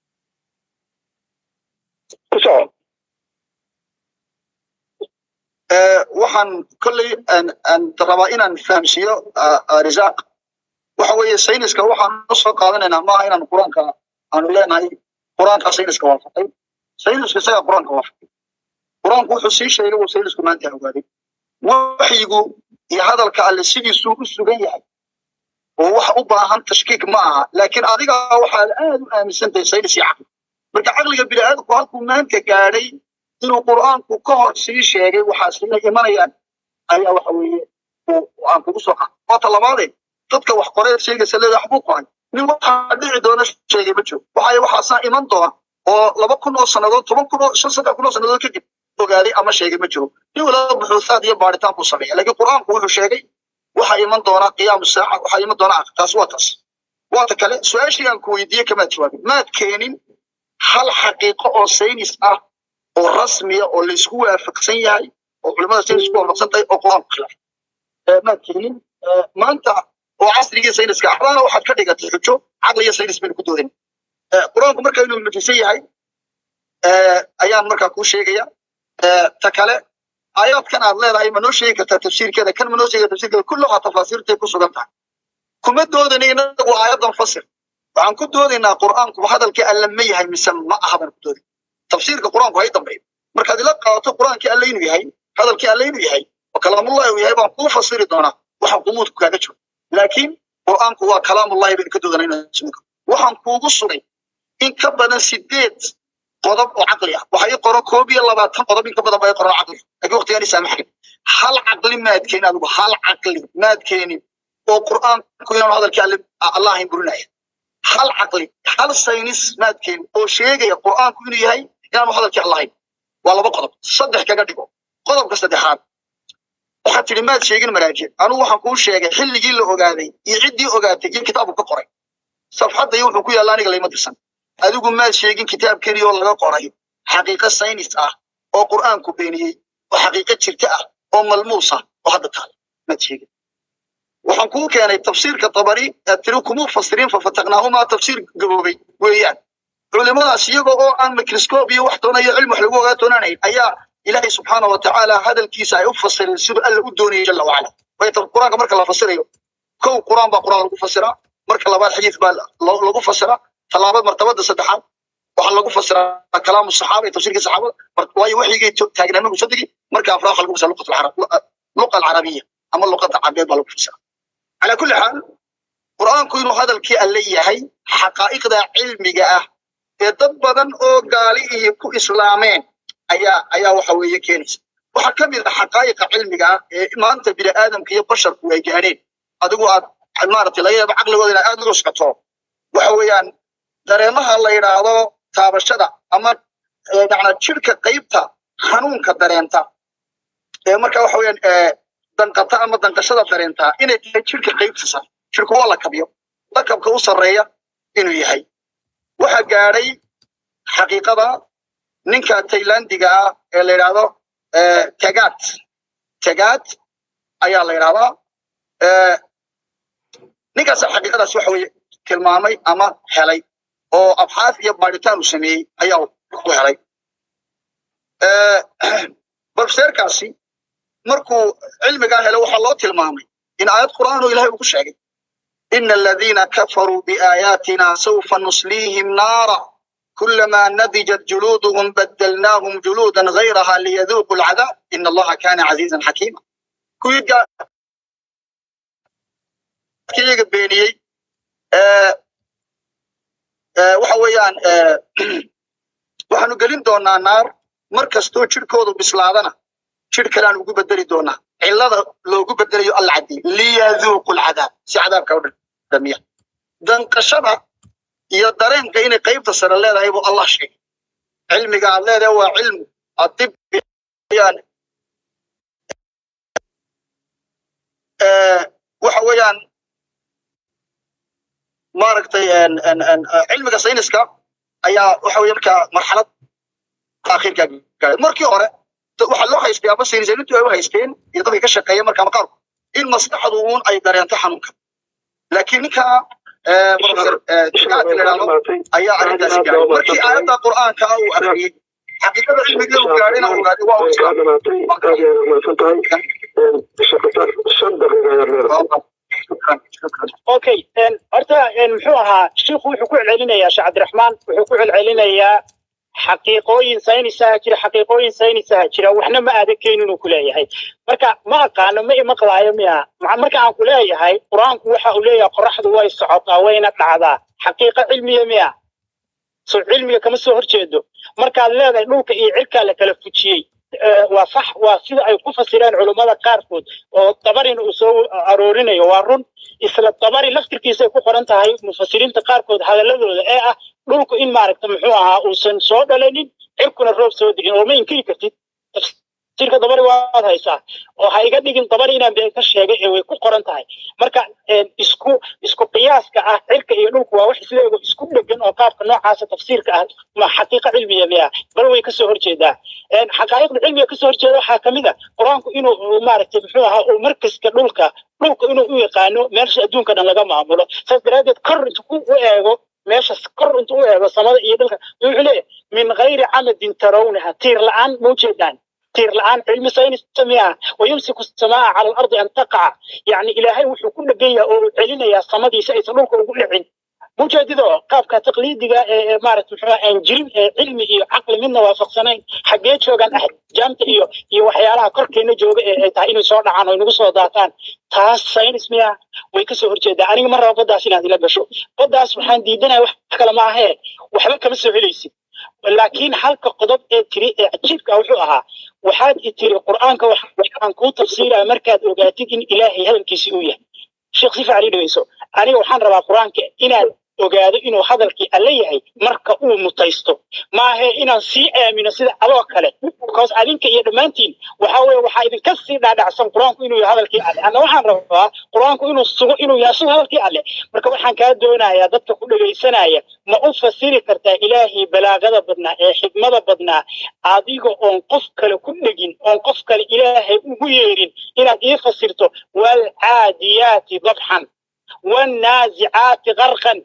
ku soco waxaan kolley rabaa inaan fahamsiiyo risaaq waxa weeye sayniska waxaan u soo qaadanaynaa maaha inaan qur-aanka aanu leenahay qur-aanka sayniska waafaqay saynisku isaga qur-aanka waafaqay qur-aanku wuxuu sii sheegay uu saynisku maanta ogaaday waxyigu iyo hadalka alle sidiisuu u sugan yahay oo wax u baahan tashkiik ma aha laakiin adiga waxaad aad u aaminsantahay saynis iyo caqli marka caqliga bini'aadamku halkuu maanta gaadhay inuu qur'aanku ka hor sii sheegay waxaasina imanayaan ayaa waxa weeye aan kugu soo qaad waata labaadee dadka wax qoreed sheegaysa leeda waxbuu qoray nin waxaa dhici doona sheegay ma jiro waxay waxaasaa iman doona oo laba kun oo sannadood toban kun oo shan saddex kun oo sannadood kadib ogaaday ama sheegay ma jiro nin walaba buxuusaad iyo baaritaan buu sameeya laakiin qur'aanku wuxuu sheegay waxaa iman doona qiyaamu saaca waxaa iman doona taas waa taas waata kale su-aashii aan ku weydiiyey kamaad jawaabin maad keenin hal xaqiiqo oo saynis ah oo rasmiya oo laysku waafaqsan yahay oo culimada saynis ku waafaqsan tahay oo qur-aanku khilaaf maad keenin maanta oo casrigii sayniska axdaana waxaad ka dhigatay xujo caqli iyo saynis baynu ku doodan qur-aanku marka inuu mujisan yahay ayaan markaa kuu sheegaya ta kale aayaadkan aad leedahay ma noo sheegi kartaa tafsiirkeeda kan ma noo sheegi tafsiirkeeda kulluhaa tafaasiirtay ku sugan tahay kuma doodana inagu aayadan fasir waxaan ku doodaynaa qur'aanku hadalkii alle ma yahay mise ma aha baan ku doodin tafsiirka qur'aanku hay dambeeyo markaad ila qaadato qur'aankii alle inuu yahay hadalkii alle inuu yahay oo kalaamullahi uu yahay baan kuu fasiri doonaa waxaan qumuudku kaaga jiro laakiin qur'aanku waa kalaamullahi baynu ka doodana inaan sugo waxaan kuugu sugay in ka badan sideed qodob oo caqli ah waxa ii qoran koob iyo labaatan qodob in ka badan baa ii qoran caqli laakiin waqtigaan isaamaxayn hal caqli maad keenin adigu hal caqli maad keenin oo qur'aanku inaanu hadalkii alle allah ahayn burinaya hal caqli hal saynis maad keenin oo sheegaya qur'aanku inuu yahay inaanu hadalkii allah ahayn waa laba qodob saddex kaga dhigo qodobka saddexaad waxaad tidhi maad sheegin maraajic anugu waxaan kuu sheegay xilligii la ogaaday iyo ciddii ogaatay iyo kitaabku ka qoray safxadda iyo wuxuu ku yaalla aniga layma dirsan adigu maad sheegin kitaab keliya oo laga qoray xaqiiqo saynis ah oo qur'aanku beeniyey oo xaqiiqo jirta ah oo malmuus ah oo hadda taale maad sheegin waxaan kuu keenay tafsiirka tabari aad tiri kumuu fasiriin fafataqnaahumaa tafsiir gaboobay weeyaan culimadaas iyagoo oo aan microscope iyo wax doonayo cilmi wax lagu ogaa doonaanayn ayaa ilaahay subxaana wa tacaala hadalkiisa ay u fasireen siduu alla u doonayay jalla wacala way qur-aanka marka la fasirayo kow qur-aan baa qur-aan lagu fasiraa marka labaad xadiis baa lagu fasiraa talaabad martabada saddexaad waxaa lagu fasiraa kalaamu saxaaba iyo tafsiirkii saxaabada waayo waxyigay taagnaa markuu soo degi marka afraad waxaa lagu fasiraa luqa alcarabiya ama luqada cabeed baa lagu fasiraa calaa kulli xaal qur'aanku inuu hadalkii alle yahay xaqaa'iqda cilmiga ah ee dad badan oo gaalihii ku islaameen ayaa ayaa waxa weeye keenaysa waxaa ka mid ah xaqaa'iqa cilmiga ah ee maanta bini aadamka iyo basharku ay gaadheen adigu aad maaragtay laga yaabo caqligooda inaad aad uga socoto waxa weeyaan dareemaha la yidhaahdo taabashada ama macnaa jirka qaybta xanuunka dareenta ee marka waxa weeyaan danqata ama danqashada dareentaa inay tahay jirka qaybta sare jirku waa lakabyo lakabka u sarreeya inuu yahay waxaa gaadhay xaqiiqada ninka taylandiga ah ee la yidhaahdo tagaad tagaad ayaa la yidhahdaa ninkaas xaqiiqadaas waxa weeye tilmaamay ama helay oo abxaaf iyo baadhitaan uu sameeyey ayaa ku helay barfseerkaasi markuu cilmigaa helay waxaa loo tilmaamay in aayad qur'aan oo ilahay ugu sheegay ina aladiina kafaruu biaayaatina sawfa nusliihim naara كلما نضجت جلودهم بدلناهم جلودا غيرها ليذوقوا العذاب إن الله كان عزيزا حكيما كويجا كيجا بيني waxa weeyaan waxaanu gelin doonaa naar mar kastoo jirhkoodu bislaadana jir kaleaan ugu bedeli doonaa cillada loogu bedelayo alla caddi liyaduuqu lcadaab si cadaabka u dhamiya danqashada iyo dareenka inay qaybta sare leedahay buu allah sheegay cilmiga aad leedahay waa cilmu adib waxa weeyaan maaragtay cilmiga sayniska ayaa waxa weeye markaa marxalad akhirka gaaray markii hore waxaa loo haystay ama saynisaniintu ay u haysteen iyo dadka ka shaqeeya markaa maqaarku in maskaxdu uun ay dareento xanuunka laakiin ninka professor ayaa arrintaasi gaaray markii aayadda qur'aanka uu akhriyey xaqiiqada cilmiga uu gaadhina uu gaadhay waa way kaa dhamaatay aad iyo aad umahadsan tahay shaqata shan daqiiqa ayaad leedahay shukran shukran okay horta muxuu ahaa shiikhu wuxuu ku celcelinayaa sheekh cabdiraxmaan wuxuu ku celcelinayaa xaqiiqooyin saynisaha jira xaqiiqooyin saynisaha jira waxna ma aadan keenin uu ku leeyahay marka ma aqaano ma imaqlaayo miya marka aan ku leeyahay qur-aanku waxa uu leeyahay qoraxdu way socotaa wayna dhacdaa xaqiiqo cilmiya miya so cilmiga kama soo horjeedo markaad leedahay dhulka iyo cirkaa la kala fujiyey waa sax waa sida ay ku fasireen culummada qaarkood oo dabarin uu soo aroorinayo waa run isla dabari laftirkiisay ku qoran tahay mufasiriinta qaarkood hadaladooda ee ah dhulku in maaragta muxuu ahaa uusan soo dhalanin cirkuna roob soo degin oo ma inkiri kartid tafsiirka dabari waad haysaa oo ha iga dhigin dabari inaan been ka sheegay ee way ku qoran tahay marka isku isku qiyaaska ah cirka iyo dhulku waa wax sideego isku dhegan oo qaabka noocaasa tafsiirka ah ma xaqiiqa cilmiya miya bal way kasoo horjeedaa xaqaa'iqda cilmiga kasoo horjeeda waxaa kamid a qur-aanku inuu maaragtay muxuu ahaa uu markaska dhulka dhulka inuu u yaqaano meelsha adduunka dhan laga maamulo saas daraaddeed kor intuu ku u eego meesha kor intuu u eego samada iyo dhulka wuxuu leeyahay min gayri camadin tarawnaha tiir la-aan ma ujeedaan تير الآن علم ساينس سميها ويمسك السماء على الأرض أن تقع يعني إلهي وحو كل جية أو علينا يا صمدي سيس نوك وقول عين مجددا قابك تقليدي مارت انجيل علمي iyo caqli midna waafaqsanayn xagee joogan jaamta iyo iyo waxyaalaha korkeena jooga ee tahay inay soo dhacaan oo inagu soo daataan taas saynis miya way kasoo horjeedaa aniga ma rabo baddaas inaad ila gasho baddaas waxaan diidanaya wax kale ma ahee waxba kama soo helaysid laakiin halka qodob ee tiri ee cajiibka wuxuu ahaa waxaad i tiri qur'aanka waxaan kuu tafsiiraya markaad ogaatid in ilaahay hadalkiisi uu yahay sheekh si fiican ii dhegeyso aniga waxaan rabaa qur'aanka inaad ogaado inuu hadalkii alle yahay marka uu mutaysto maahe inaan sii aamino sida adoo kale because adinka iyo dhammaantiin waxa weye waxaa idinka sii dhaadhacsan qur-aanku inuu yahay hadalkii alle anna waxaan rabaa qur-aanku inuu sugo inuu yahay sugo hadalkii alle marka waxaan kaa doonayaa dadka ku dhegaysanaya ma u fasiri kartaa ilaahii balaagada badnaa ee xigmada badnaa adiga oon qof kale ku dhegin oon qof kale ilaahay ugu yeerin inaad ii fasirto waalcaadiyaati dabxan والنازعات غرقا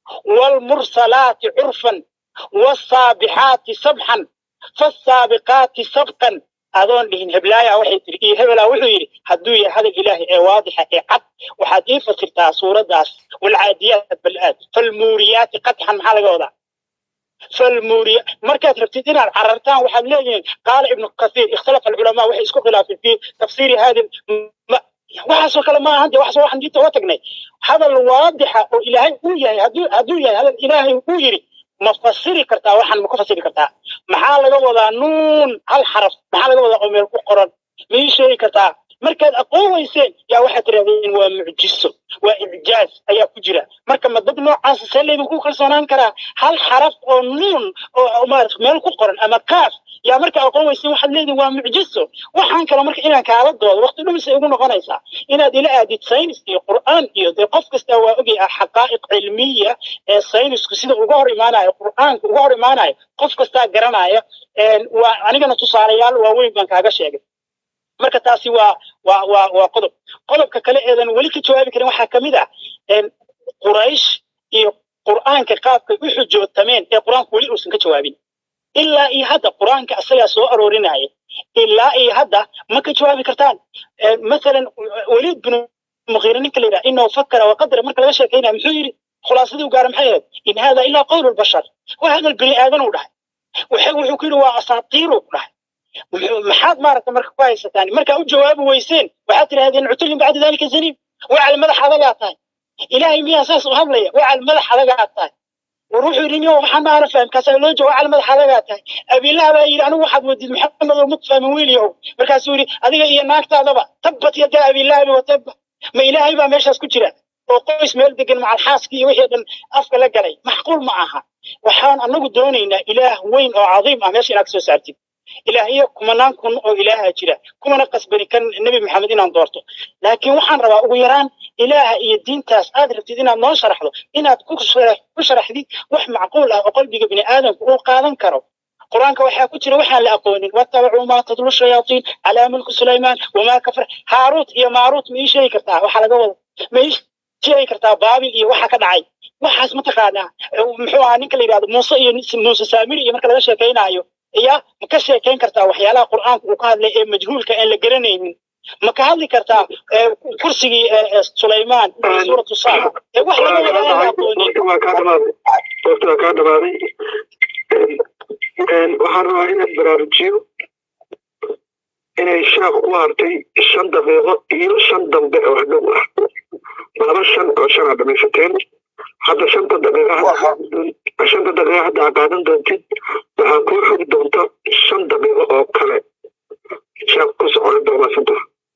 والمرسلات عرفا والصابحات سبحا فالسابقات سبقا أظن لهن هبلايا وحي تري إيه هبلا وحي هدو يا هذا الإله إيه واضحة إيه عد وحد إيه فصلتها سورة داس والعاديات بالآد فالموريات قدحا محل قوضا فالموريات مركز رفتين العررتان وحد لين قال ابن كثير اختلف العلماء وحي اسكو خلاف في تفسير هذه waxaasoo kale ma ahan de waxaas waxaan diinta uga tagnay hadal waadixa oo ilaahay uu yahay hadduu hadduu yahay hadal ilaahay uu yidhi ma fasiri kartaa waxaan ma ku fasiri kartaa maxaa laga wadaa nuun hal xaraf maxaa laga wadaa oo meel ku qoran ma ii sheegi kartaa markaad aqoon weyseen yaa waxaad tirahdeen waa mucjiso waa icjaaz ayaa ku jira marka ma dad noocaas see laydinku kalsoonaan karaa hal xaraf oo nuun oo maarata meel ku qoran ama kaaf yaa marka aqoon weyseen waxaad leedihin waa mucjiso waxaan kale marka inaan kaala doodo waqti dhumisay ugu noqonaysaa inaad ila aadid saynis iyo qur'aan iyo dee qof kasta waa ogay ah xaqaa'iq cilmiya ee saynisku sida uga hor imaanayo qur'aanka uga hor imaanayo qof kastaa garanaya waa anigana tusaalayaal waaweyn baan kaaga sheegay marka taasi waa waa waa waa qodob qodobka kale eedan weli ka jawaabi karin waxaa kamid ah quraysh iyo qur'aanka qaabkay u xujootameen ee qur'aanku weli uusan ka jawaabin ilaa iyo hadda qur'aanka asagaa soo aroorinaya ilaa iyo hadda ma ka jawaabi kartaan masalan weliid binu muqiire ninka la yidhaha inahu fakara waqadara marka laga sheekaynaya muxuu yidhi khulaasadii u gaara maxay ahayd in hada ilaa qowlu lbashar waa hadal bini aadan uu dhahay wuxuu ku yidhi waa asaatiiru dhahay maxaad maaragta marka ku haysataan markaa u jawaabi weyseen waxaad tidhahdeen cutulin bacda dalika zaniim wacal madax adagaa tahay ilaahay miyaa saas u hadlaya wacal madax adagaa tahay war wuxuu yidhi niyo waxaan maana faham kaasaa loo jawaab wacal madax adagaa tahay abiilaha baa yidhi anigu waxaad wadid maxamed oo muk fahmin wiilyahow markaasuu yidhi adiga iyo naagtaadaba tabbat yadaa abiilahabi watabba ma ilaahay baa meeshaas ku jira oo qoys meel degan macal xaaskii iyo wixii dhan afka la galay maxquul ma aha waxaan anagu doonaynaa ilaah weyn oo cadiim ah meesha inaad ka soo saartid ilaahiyo kumanaan kun oo ilaaha jira kumana qasbani kan nebi maxamed inaan doorto laakiin waxaan rabaa ugu yaraan ilaaha iyo diintaas aad rabtid inaad noo sharaxdo inaad ku sharaxdid wax macquul ah oo qalbiga bini aadamku uu qaadan karo qur-aanka waxaa ku jira waxaan la aqoonin watabacuu maa tadlu shayaatiin calaa mulki sulaymaan wamaa kafar haaruut iyo maaruut ma ii sheegi kartaa waxaa laga wada ma ii sheegi kartaa baabil iyo waxa ka dhacay waxaas mataqaanaa muxuu ahaa ninka la yidhahdo muuse iyo muuse saamiri iyo marka laga sheekaynaayo ya ma ka sheekayn kartaa waxyaalaha qur'aanka uu ka hadlay ee majhuulka aan la garanaynin ma ka hadli kartaa kursigii sulaymaan iyo suuratu saaba ee wax laga wada aan la aqoonin waa kaa dhamaaday waqti waa kaa dhamaaday waxaan rabaa inaad baraarujiyo inay sheekh u hartay shan daqiiqo iyo shan dambe oo hadhow ah laba shan oo shan aad dhamaysateen hadda shanta daqiiqa shanta daqiiqa hadda aad qaadan doontid waxaa kuu xogi doonta shan daqiiqo oo kale sheekh ku socon doomaasanta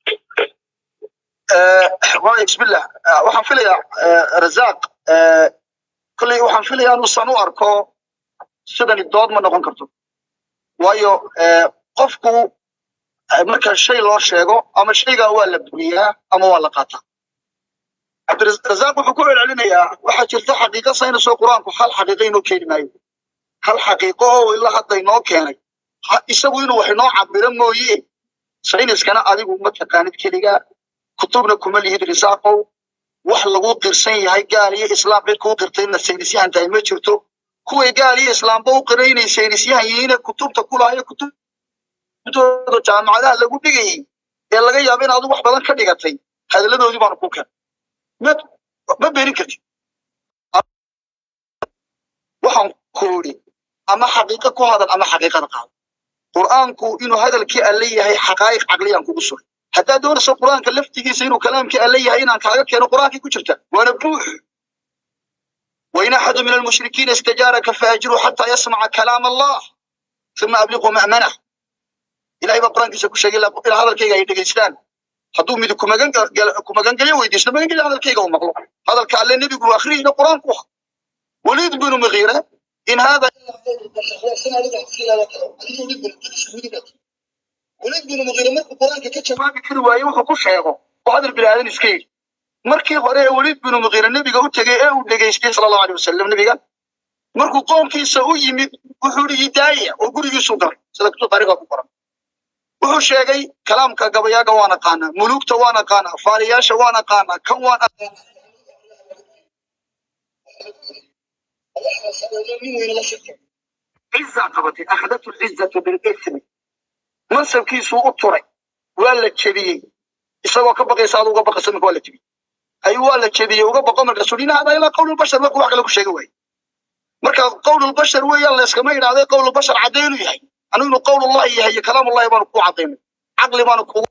waay bismillah waxaan filayaa razaaq kolley waxaan filayaa inuusan u arko sidani dood ma noqon karto waayo qofku marka shay loo sheego ama shaygaa waa la buriyaa ama waa la qaataa cabdirazaaq wuxuu ku celcelinayaa waxaa jirta xaqiiqo saynisoo qur-aanku hal xaqiiqo inoo keeni maayo hal xaqiiqo oo ilaa hadda inoo keenay isagu inuu wax inoo cabiro mooye sayniskana adigu ma taqaanid keligaa kutubna kuma lihid risaaqow wax lagu qirsan yahay gaal iyo islaam cid kuu qirtayna saynisyahan tahay ma jirto kuway gaal iyo islaamba u qiray inay saynisyahan yihiine kutubta kulaayo kutubtooda jaamacadaha lagu dhigayay ee laga yaabo in adigu wax badan ka dhigatay hadalladoodii baanu ku keen ma ma berin kartid waxaan ku idhi ama xaqiiqo ku hadal ama xaqiiqada qaado qur'aanku inuu hadalkii alle yahay xaqaa'iq caqliyaan kugu sugay haddaad doonayso qur'aanka laftigiisa inuu kalaamkii alle yahay inaan kaaga keeno qur'aankii ku jirta waana buux وإن أحد من المشركين استجارك فأجره حتى يسمع كلام الله ثم أبلغه مأمنه إلهي بقرآن كيسا كشاق إلى هذا الكيغا يدقيستان hadduu mid ku magangelyo weydiisto magangelyo hadalkayga uu maqlo hadalka alle nebigu akhriyayna qur-aanku ah waliid binu mugiire in hada waliid binu mugiire markuu qur-aanka ka jawaabi kari waaye wuxuu ku sheego oo hadal bilaadan iska yidhi markii hore ee waliid binu mugiire nebiga u tegey ee uu dhegaystay sala allahu aleyh wasalam nebiga markuu qoomkiisa u yimid wuxuu yidhi hidaaya oo gurigiisuu galay sida kutub taariikhda ku qoran wuxuu sheegay kalaamka gabayaaga waan aqaanaa muluugta waan aqaanaa faaliyaasha waan aqaanaa kan waan ciza qabatay akhadatu lcizatu bilismi mansabkiisuu u turay waa la jebiyey isagoo ka baqaysa adu uga baqaysa marka waa la jebiyey ayuu waa la jebiyey uga baqo markaasuu dhin hada ilaa qawlulbashar markuu wax kale ku sheega waaye marka qawlulbashar weeyaan layskama idhaahday qawlulbashar cadday inuu yahay anu inuu qawlullahi yahay iyo kalaamullahi baanu ku cadaynay caqli baanu kugu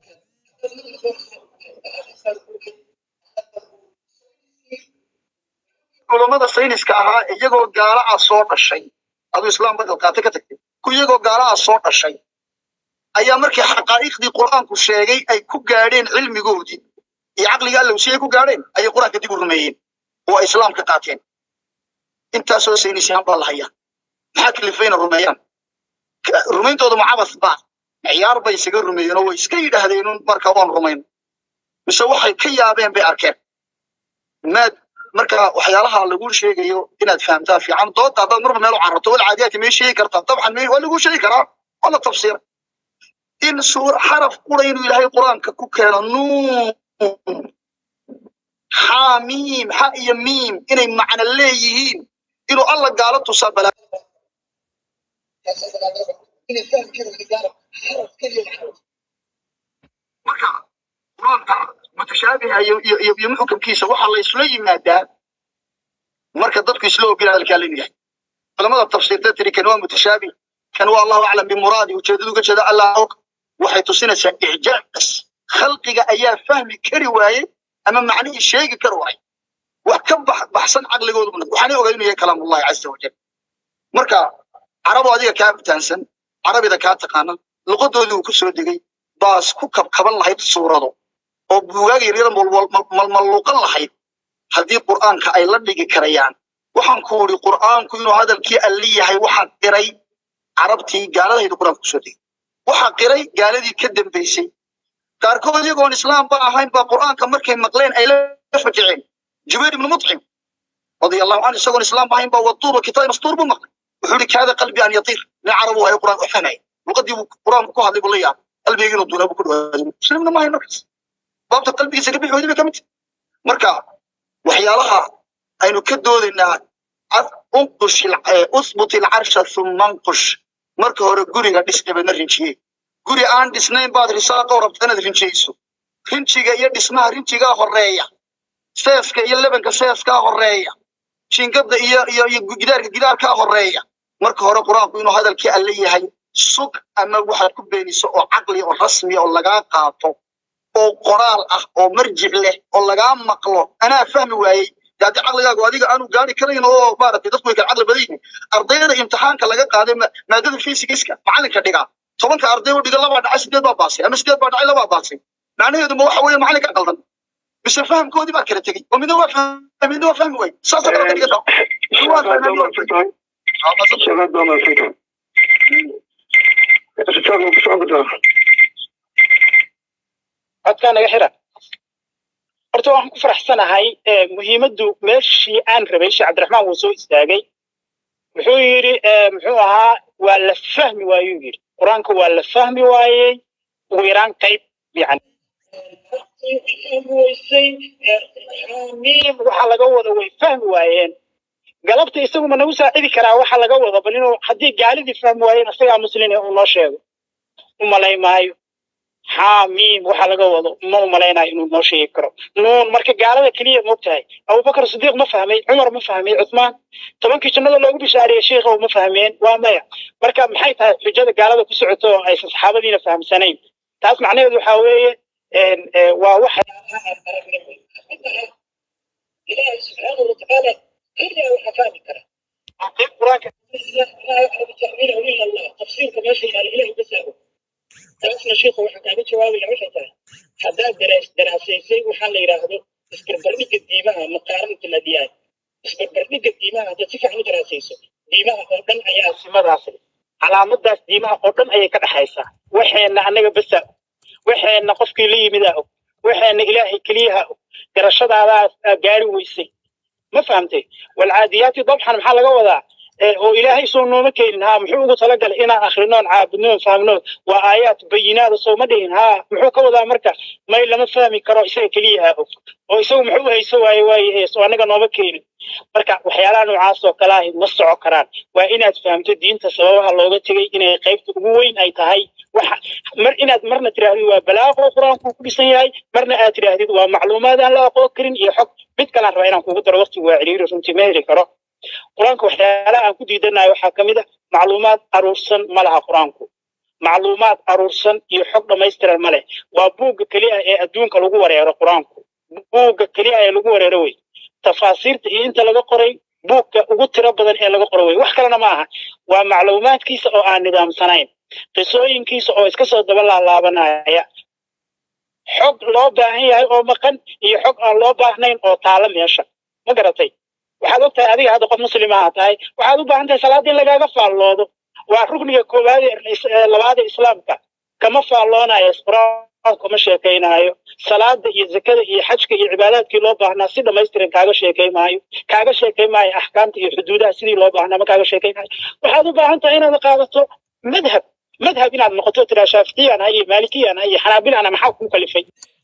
culammada sayniska ahaa iyagoo gaala ah soo dhashay aduu islaam badal qaate ka tagtay ku iyagoo gaala ah soo dhashay ayaa markii xaqaa'iqdii qur'aanku sheegay ay ku gaadheen cilmigoodii iyo caqliga allowsi ay ku gaadheen ayay qur'aanka dib u rumeeyeen oo ay islaamka qaateen intaasoo saynisyahan baa la hayaa maxaa kalifayna rumeeyaan rumayntooda mucabas baa ciyaar bay isaga rumeeyeen oo way iska yidhaahdeen marka waan rumayn mise waxay ka yaabeen bay arkeen maad marka waxyaalaha lagu sheegayo inaad fahamtaa fiican doodda haddaad marba meel u cararto wal caadiyaati may sheegi kartaa dabcan may waa lagu sheegi karaa waa la tafsiira in suur xaraf qura inuu ilaahay qur-aanka ku keeno nuun xaa miim xa iyo miim inay macno leeyihiin inuu alla gaalo tusaa balaa marka qur-aanka mutashaabiha iyo iyo iyo muxkamkiisa waxaa la isla yimaadaa marka dadku isla ogin hadalkaa laynu yahay culamada tafsiirta tiri kan waa mutashaabih kan waa allahu aclam bimuraadi ujeedadu uga jeeda allah og waxay tusinaysaa icjaaz khalqiga ayaa fahmi kari waaye ama macnihii sheegi kari waaye wax ka baxsan caqligoodu waxaanay ogaa inuu yahay kalaamullahi caza wajal marka carabo adiga kaa fitaansan carabida kaa taqaana luqadoodii uu ku soo degay baas ku kabkaban lahayd suurado oo buugaaga yaryara malmalluuqan lahayd haddii qur'aanka ay la dhigi karayaan waxaan ku idhi qur'aanku inuu hadalkii alli yahay waxaa qiray carabtii gaaladahaydu qur'aanka kusoo degay waxaa qiray gaaladii ka dambaysay qaarkood iyagoon islaamba ahayn baa qur'aanka markay maqleen ay la fajiceen jubayr ibnu mutcim radia allahu canhu isagoon islaam ahayn baa waduur kitaab mastuur buu maqlay wuxuu ihi kaada qalbi an yatiir nin carabu ahay qur'aan u fahmay luqadii buu qur'aanku ku hadlay buu la yaabay qalbigayga inuu duulaa buu ku dhawaaday muslimna maahayn markaas baabta qalbigiisa ka bixoodi bay ka mid marka waxyaalaha aynu ka doodaynaa unqush usbut ilcarsha thumma anqush marka hore guriga dhis dabeedna rinjiye guri aan dhisnayn baad risaaqoo rabta inaad rinjiyeyso rinjiga iyo dhismaha rinjigaa horeeya seeska iyo lebanka seeskaa horeeya jiingada iyo iyo iyo gidaarka gidaarkaa horeeya marka hore qur-aanku inuu hadalkii alle yahay sug ama waxaad ku beeniso oo caqli oo rasmiya oo lagaa qaato oo qoraal ah oo marjic leh oo lagaa maqlo anaa fahmi waayey dee haddii caqligaagu adiga aanu gaari karayn oo maaragtay dadku way kala caqli badan yihiin ardayda imtixaanka laga qaaday ma- maadada physics-ka macalinka dhigaa tobanka arday u dhiga labaa dhacay sideed baa baasay ama sideed baa dhacay labaa baasay macnaheedu ma waxa weeye macalinka qaldan mise fahamkoodii baa kala tegey oo midna waa fahmay midna waa fahmi waayey saasoo kale ka dhigata waa fahmay midna waa fahmay Ah, bas- شباب دوما فكرة شباب شباب codkaa naga xira horta waxaan ku faraxsanahay eh, muhiimaddu meeshii aan rabay sheekh cabdiraxmaan wuu soo istaagay wuxuu yidhi eh, muxuu ahaa waa la fahmi waayuu yidhi qur-aanka waa la fahmi waayey ugu yaraan qayb yani miim waxa laga wada way fahmi waayeen galabta isagu ma nagu saacidi karaa waxa laga wada bal inuu haddii gaalidii fahmi waayeen isagaa muslin uu noo sheego u malay maayo xaamiim waxa laga wado ma u malaynayo inuu noo sheegi karo nuun marka gaalada keliya moogtahay abubakar sidiiq ma fahmay cumar ma fahmay cuthmaan tobankii jannada loogu bishaariyey sheikha ma fahmeen waa maya marka maxay tahay xujada gaalada ku socoto oo aysan saxaabadiina fahamsanayn taas macnaheedu waxaa weeye een, ee, waa wax ilaahay subxaanahu watacaala keliya waxa fahmi kara qayb qur-aanka tafsiirka meesha yaala ilahay basaago taasna sheikhu waxaa kaaga jawaabaya waxay tahay haddaad daraas- daraasaysay waxaa la yidhaahdo isbarbardhigga diimaha maqaaranata ladiyaan isbarbardhigga diimaha haddaad si fiican u daraasayso diimaha oo dhan ayaa simadaas leh calaamadaas diimaha oo dhan ayay ka dhexaysaa waxeenna annaga basaa og waxeenna qofkii la yimidaa og waxeenna ilaahay keliyaha og garashadaadaas aa gaari weysay ma fahamtay walcaadiyaati dabxan maxaa laga wadaa ee, oo ilaahay soo nooma keenin haa muxuu ugu talagalay inaan akhrinoon caabudnoon fahmnoon waa aayaat bayinaada soo ma dhihin haa muxuu ka wadaa marka may lama fahmi karo isaga keliyaha og oo isagu muxuu u hayso waaye waaye soo annaga nooma keenin marka waxyaalaha noocaas oo kale ahi ma soco karaan waa inaad fahamto diinta sababaha looga tegay inay qaybta ugu weyn ay tahay waxa mar inaad marna tidhaahdid waa balaaqo qur-aanku ku dhisan yahay marna aad tidhaahdid waa macluumaad aan la aqoon karin iyo xog mid kalaan rabaa inaan kugu daro waqti waa ciriiri runtii ma heli karo qur-aanka waxyaalaha aan ku diidanayo waxaa ka mid a macluumaad aruursan ma laha qur-aanku macluumaad aruursan iyo xog dhammaystiran ma leh waa buugga keliya ee adduunka lagu wareero qur-aanku buugga keliya ee lagu wareero wey tafaasiirta iyo inta laga qoray buugga ugu tiro badan ee laga qoro wey wax kalena ma aha waa macluumaadkiisa oo aan nidaamsanayn qisooyinkiisa oo iska soo daba laalaabanaya xog loo baahan yahay oo maqan iyo xog aan loo baahnayn oo taala meesha ma garatay waxaad og tahay adiga hadda qof muslimaha tahay waxaad u baahan tahay salaada in lagaaga faalloodo waa rukniga koowaad ee is- ee labaad ee islaamka kama faalloonayo qur-aanku ma sheekaynaayo salaada iyo zakada iyo xajka iyo cibaadaadkii loo baahnaa si dhammaystiran kaaga sheekay maayo kaaga sheekay maayo axkaamta iyo xuduudaha sidii loo baahnaa ma kaaga sheekay maayo waxaad u baahan tahay inaad qaadato madhab madhab inaad noqoto tiraa shaaficiyaan ha iyo maalikiyaan ha iyo xanaabilana maxaa kuu kalifay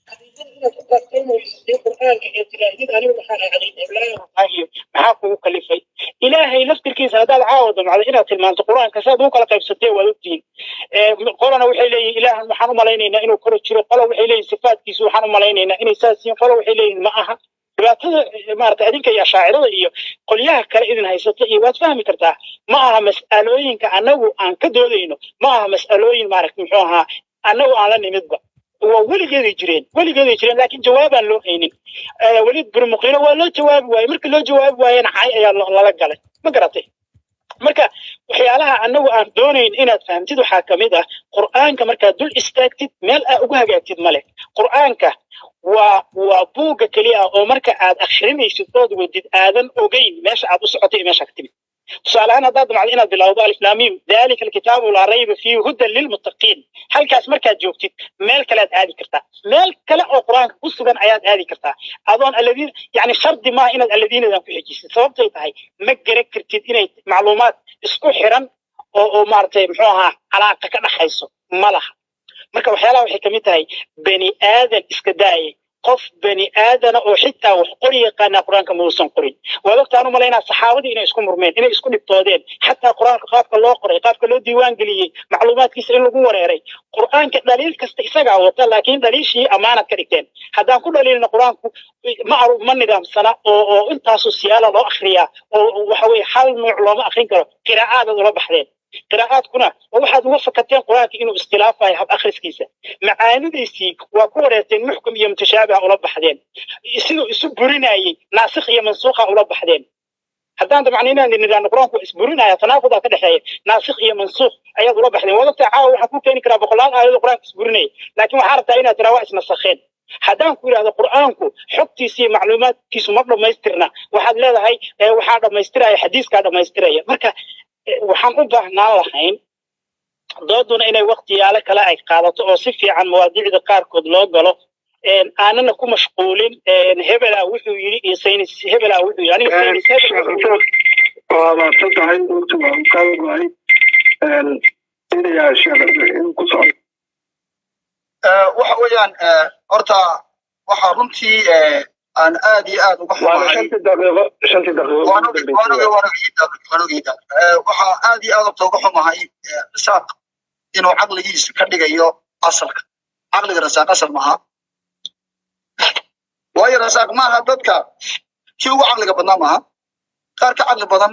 maxaa kugu kalifay ilaahay laftirkiisa haddaad caawa damcdo inaad tilmaanto qur-aanka saad ugu kala qaybsatee waad ogtihiin Ee, qolana waxay leeyihin ilaahan waxaan u malaynaynaa inuu koro jiro qola waxay leeyihin sifaatkiisu waxaan u malaynaynaa inay saas yihiin qola waxay leeyihin ma aha dhibaatada eh, maarata adinka iyo ashaacirada iyo qolyaha kale idin haysata iyo waad fahmi kartaa ma aha mas'alooyinka annagu aan ka doodayno ma aha mas'alooyin maaragta muxuu ahaa annagu aan la nimidba waa weligeeday jireen weligeeday jireen laakiin jawaabaan loo haynin Eh, weliid buri muqiilo waa loo jawaabi waayey markii loo jawaabi waayena cay ayaa lo- lala galay ma garatay marka waxyaalaha annagu aan doonayn inaad fahamtid waxaa ka mid ah qur'aanka markaad dul istaagtid meel aad ugu hagaagtid male qur'aanka waa waa buugga keliya ah oo marka aad akhrinaysid ood wadid aadan ogeyn meesha aad u socotay iyo meesha ka timid tusaale ahaan haddaad damacdo inaad bilowdo aliflaamiim dalika alkitaabu laa rayba fiihi hudan lilmuttaqiin halkaas markaad joogtid meel kale aad aadi kartaa meel kale oo qur-aanka ku sugan ayaad aadi kartaa adoon aladiin yani shardi maaha inaad aladiinadan ku xejisid sababtay tahay ma garan kartid inay macluumaad isku xiran oo oo maaragtay muxuu ahaa calaaqa ka dhaxayso ma laha marka waxyaalaha waxay kamid tahay bani aadan iska daayay qof bani aadana oo xitaa wax qori yaqaanaa qur-aanka ma uusan qorin waad ogtaan u malaynaa saxaabadii inay isku murmeen inay isku dhibtoodeen xataa qur-aanka qaabka loo qoray qaabka loo diiwaan geliyey macluumaadkiisa in lagu wareeray qur-aanka dhaliil kasta isagaa wata laakiin dhaliishii ammaanad ka dhigteen haddaan ku dhaliilna qur-aanku ma ma nidaamsana oo oo intaasu siyaala loo akriyaa oo waxa weye hal nuuc looma akrin karo qiraa'aadaad ula baxdeen qiraa'aadkuna oo waxaad uga fakateen qur-aanka inuu iskhilaafayo hab akhriskiisa macaanidiisii waa ku wareerteen muxkum iyo mutashaabiha ula baxdeen siduu isu burinayey naasikh iyo mansuukha ula baxdeen haddaan dabcan inaan nidhaahno qur-aanku waa isburinaya tanaaqudaa ka dhexeeya naasikh iyo mansuukh ayaad ula baxdeen waad ogtaa caawa waxaan ku keeni karaa boqolaal aayadoo qur-aanka isburinaya laakiin waxaa rabtaa inaad tiraa waa isnasakheen haddaan ku yidhahdo qur'aanku xogtiisa iyo macluumaadkiisu ma dhammaystirna waxaad leedahay waxaa dhammaystiraya xadiiskaa dhammaystiraya marka waxaan u baahnaan lahayn dooduna inay waktiyaalo kale ay qaadato oo si fiican mawaadiicda qaarkood loo galo aanana ku mashquulin hebelaa wuxuu yidhi iyo saynis hebelaa wuxuu yidhi aniga saynis hebel waa maadsan tahay runtu waa kaa waay inayaa sheekh ku socdo waxa weeyaan horta waxaa runtii aan aad iyo aad uga waana xumahay shantii daqiiqo shantii daqiiqo waan ogi waan ogi waan ogi waan ogi waxaa aad iyo aad uga xumahay rasaaq inuu caqligiisa ka dhigayo asalka caqliga rasaaq asal maaha waayo rasaaq maaha dadka kii ugu caqliga badnaa maaha qaar ka caqli badan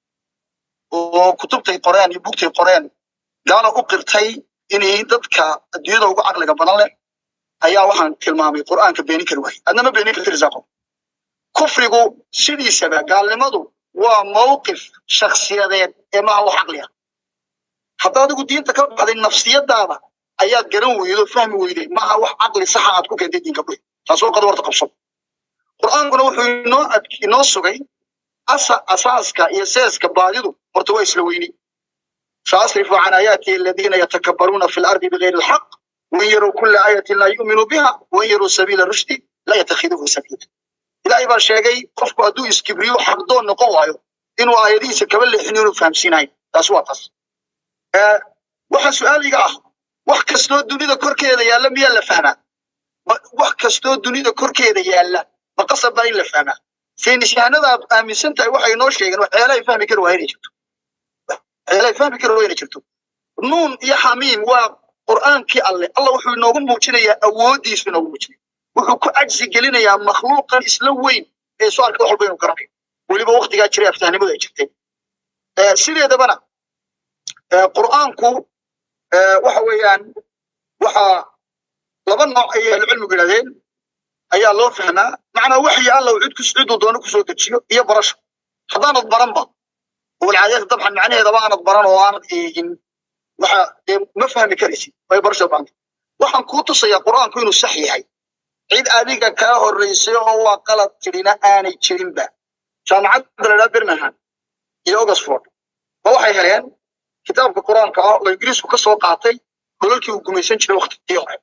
oo kutubtay qoreen iyo bugtay qoreen gaala u qirtay inay dadka adduunyada ugu caqliga badan leh ayaa waxaan tilmaamay qur'aanka beenin kari waayey adna ma beenin karti risaaqo kufrigu sidiisaba gaalnimadu waa mawqif shakhsiyadeed ee maaha wax caqli ah hadda adigu diinta ka baxday nafsiyadaada ayaad garan weydo fahmi weyday maaha wax caqli saxa aad ku keentay diinka buy taasoo qad warta qabso qur'aankuna wuxuu inoo ad- inoo sugay asa asaaska iyo seeska baadidu horta waa isla weyni سأصرف عن آياتي الذين يتكبرون في الأرض بغير الحق وإن يروا كل آية لا يؤمنوا بها وإن يروا سبيل الرشد لا يتخذوه سبيلا إلهي بaa sheegay qofku hadduu iskibriyo xaqdoon noqon waayo inuu aayadihiisa kaba leexin inuu fahamsiinayo taas waa taas Eh, waxa su-aaliga ah wax kastoo dunida korkeeda yaalla miyaa la fahmaa Ma- wax kastoo dunida korkeeda yaalla ma qasab baa in la fahmaa saynisyahanada aad aaminsan tahay waxay inoo sheegeen waxyaalahay fahmi kari waa inay jirto waxyaalahay fahmi kari waa inay jirto nuun iyo xamiim waa qur'aankii alle alla wuxuu inoogu muujinayaa awooddiisu inoogu muujinaya wuxuu ku cajsi gelinayaa makhluuqan isla weyn ee soo arka wax walba inuu garanayo weliba waktigaa jiray aftahnimadu ay jirtay Eh, sideedabana eh, qur'aanku eh, waxa weeyaan waxaa laba nooc ayay ahlucilmigu yidhahdeen ayaa loo fahmaa macnaa waxyi alla uu cid kus ciduu doono kusoo dejiyo iyo barasho haddaanad baranba walcaadiyata dabcan macnaheedaba aanad baran oo aanad eegin waxa dee ma fahmi karaysid way barasho baanta waxaan kuu tusayaa qur'aanku inuu sax yahay cid adiga kaa horreysay oo waa qalad tirina aanay jirinba jaamacadda la idhaha birmingham iyo oxford ba waxay heleen kitaabka qur'aanka ah oo ingiriisku ka soo qaatay golalkii uu gumaysan jiray waktigii hore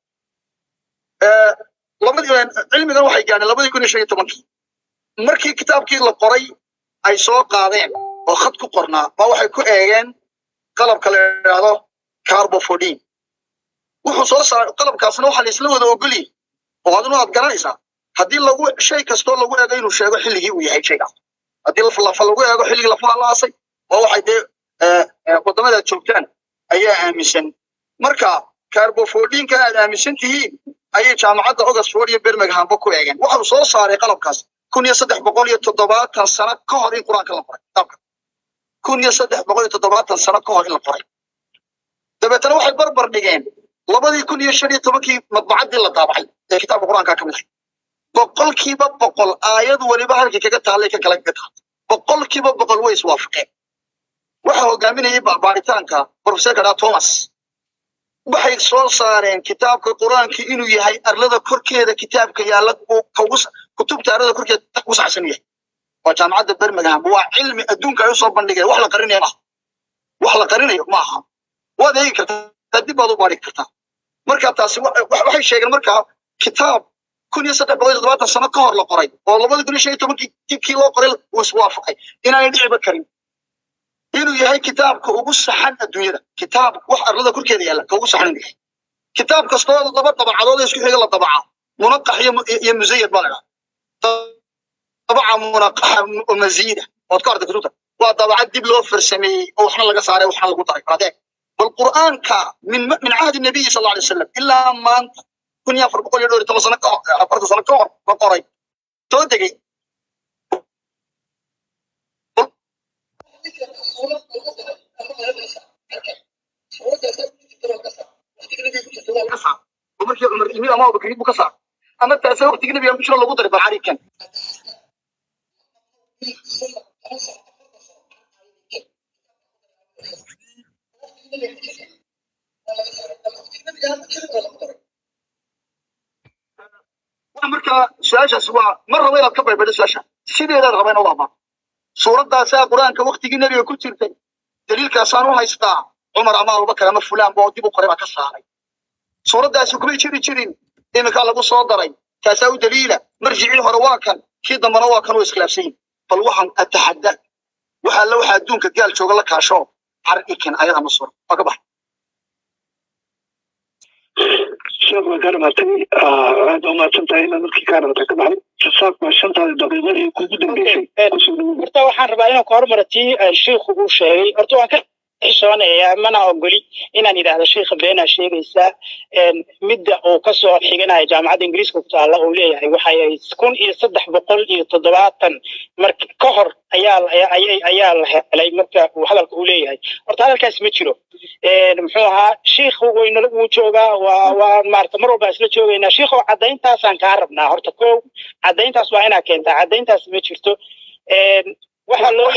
Eh, labadii cilmigan waxay gaadheen labadii kun iyo shan iyo tobankii markii kitaabkii la qoray ay soo qaadeen oo khad ku qornaa ba waxay ku eegeen qalabka la yidhaahdo carbofodin wuxuu soo saaray qalabkaasna waxaa la isla wada ogoliyey oo adinu aad garanaysaa haddii lagu shay kastoo lagu eego inuu sheego xilligii uu yahay shaygaas haddii laf lafa lagu eego xilligii lafaha la aasay oo waxay dee eh, eh, waddamada aad joogtaan ayaa aaminsan marka carbofodinka aad aaminsan tihiin ayay jaamacadda oxford iyo birminghambo ku eegeen waxau soo saaray qalabkaas kun iyo saddex boqol iyo toddobaatan sano ka hor in qur-aanka la qoray kitaabka kun iyo saddex boqol iyo toddobaatan sano ka hor in la qoray dabeetana waxay barbar dhigeen labadii kun iyo shan iyo tobankii madbacaddii la daabacay ee kitaabka qur-aanka ka mid ahay boqolkiiba boqol aayad weliba halkii kaga taallay ka kale kaga taallay boqolkiiba boqol way iswaafaqeen waxa hogaaminayay ba- baaritaanka professorka dhaa thomas waxay soo saareen kitaabka qur-aanka inuu yahay arlada korkeeda kitaabka yaalla uu kaugu sa- kutubta arlada korkeeda ugu saxsan yahay waa jaamacadda birmingham waa cilmi adduunka ay usoo bandhigeen wax la qarinayo maaha wax la qarinayo maaha waad eegi kartaa dib baad u baari kartaa marka taasi wa- wa- waxay sheegeen markaa kitaab kun iyo saddex boqol iyo toddobaatan sano ka hor la qoray oo labada kun iyo shan iyo tobankii kii loo qoray uu iswaafaqay inaanay dhiciba karin inuu yahay kitaabka ugu saxan adduunyada kitaab wax arlada korkeeda yaalla ka ugu saxan inuu yahay kitaab kastoo laba dabacadood ee isku xiga la dabacaa munaqax iyo iyo musayad baa la dhaha dabaca munaqaxa oo masiida ood ka arday kutubta waa dabacad dib loo farsameeyey oo waxna laga saaray waxna lagu daray adeeg bal qur'aanka min min cahdi nabiyi sal alla alay wasalam ilaa maanta kun iyo afar boqol iyo dhowr iyo toban sano ka afartan sano ka hor la qoray soo degay markii cumar yimid ama abubakar buu ka saar ama taase waqtigii nabiga ku jiro lagu daray bal carikan marka su-aashaas waa ma rabo inaad ka baybadho su-aasha sideedaad raba inaad abaa suuraddaasaa qur-aanka waktigii nebiga ku jirtay daliilkaasaan u haystaa cumar ama abubakar ama fulaan boo dib u qoray baa ka saaray suuraddaasi kumay jiri jirin iminkaa lagu soo daray kaasaa u daliila marjicii hore waa kan kii dambana waa kan oo iskhilaafsan yihin bal waxaan ataxadda waxa la waxa adduunka gaal jooga la kaasho har ikin ayada ma sura waa ka baxay sheekh waan kaa dhamaatay aad u mahadsan tahay inaad markii kaa dhamatay ka baxay jasaak waa shantaada daqiiqo ee kugu dambeysay kusoo dhawow horta waxaan rabaa inaan ka hormaro tii sheikhu uu sheegay horta waan ka xishoonayaa mana ogoli inaan yidhaahdo sheikha beenaa sheegaysaa midda uu kasoo xiganaya jaamacadda ingiriiska ku taalla uu leeyahay waxay kun iyo saddex boqol iyo toddobaatan mar ka hor ayaa ayaa la helay marka uu hadalka uu leeyahay horta hadalkaas ma jiro muxuu ahaa shiikhu waynala wuu joogaa waa waa maarata mar walbaa isla joogaynaa shiikhu caddayntaasaan kaa rabnaa horta ko caddayntaas waa inaa keentaa caddayntaas ma jirto waxaa loo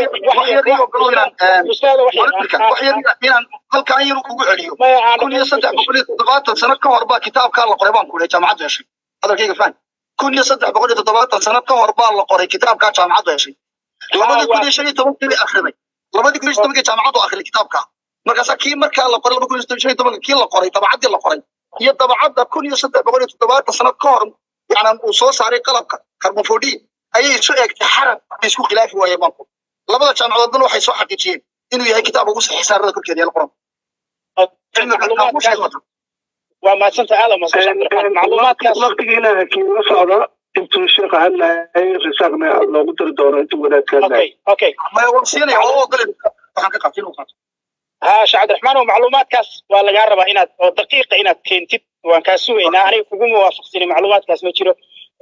inaan halkaa yar ugu celiyo kun iyo saddex boqol iyo toddobaatan sano ka hor baa kitaabkaa la qoray baan ku jaamacaddu heshay hadalkayga fahmi kun iyo saddex boqol iyo toddobaatan sano ka hor baa la qoray kitaabkaa jaamacaddu heshay labadii kun iyo shan iyo tobankii bay akhriday labadii kun iyo tobankii jaamacaddu akhriday kitaabkaa markaasaa kii markaa la qoray laba kun iyo shan iyo tobanka kii la qoray dabacaddii la qoray iyo dabacadda kun iyo saddex boqol iyo toddobaatan sano ka hor yacnaa uu soo saaray qalabka carbonfodin ayay isu eegtay xarab ay isku khilaafi waayeen banku labada jaamacadoodna waxay soo xaqiijiyeen inuu yahay kitaab ugu saxiix saarada korkeeda yaal qoran waa maadsanta aada macluumaadkaas waqtigiina hakiin la socda intuu sheekha hadlayay risaaqna loogu dari doono intuu wadaadka hadlayay okay siinaya oo ogole waxaan ka qabtay inuu qaato ها شيخ عبد الرحمن ومعلومات كاس ولا جرب إن دقيقة إن كنتي وان كاسو إن أنا كوجو موافق سني معلومات كاس ما تشيرو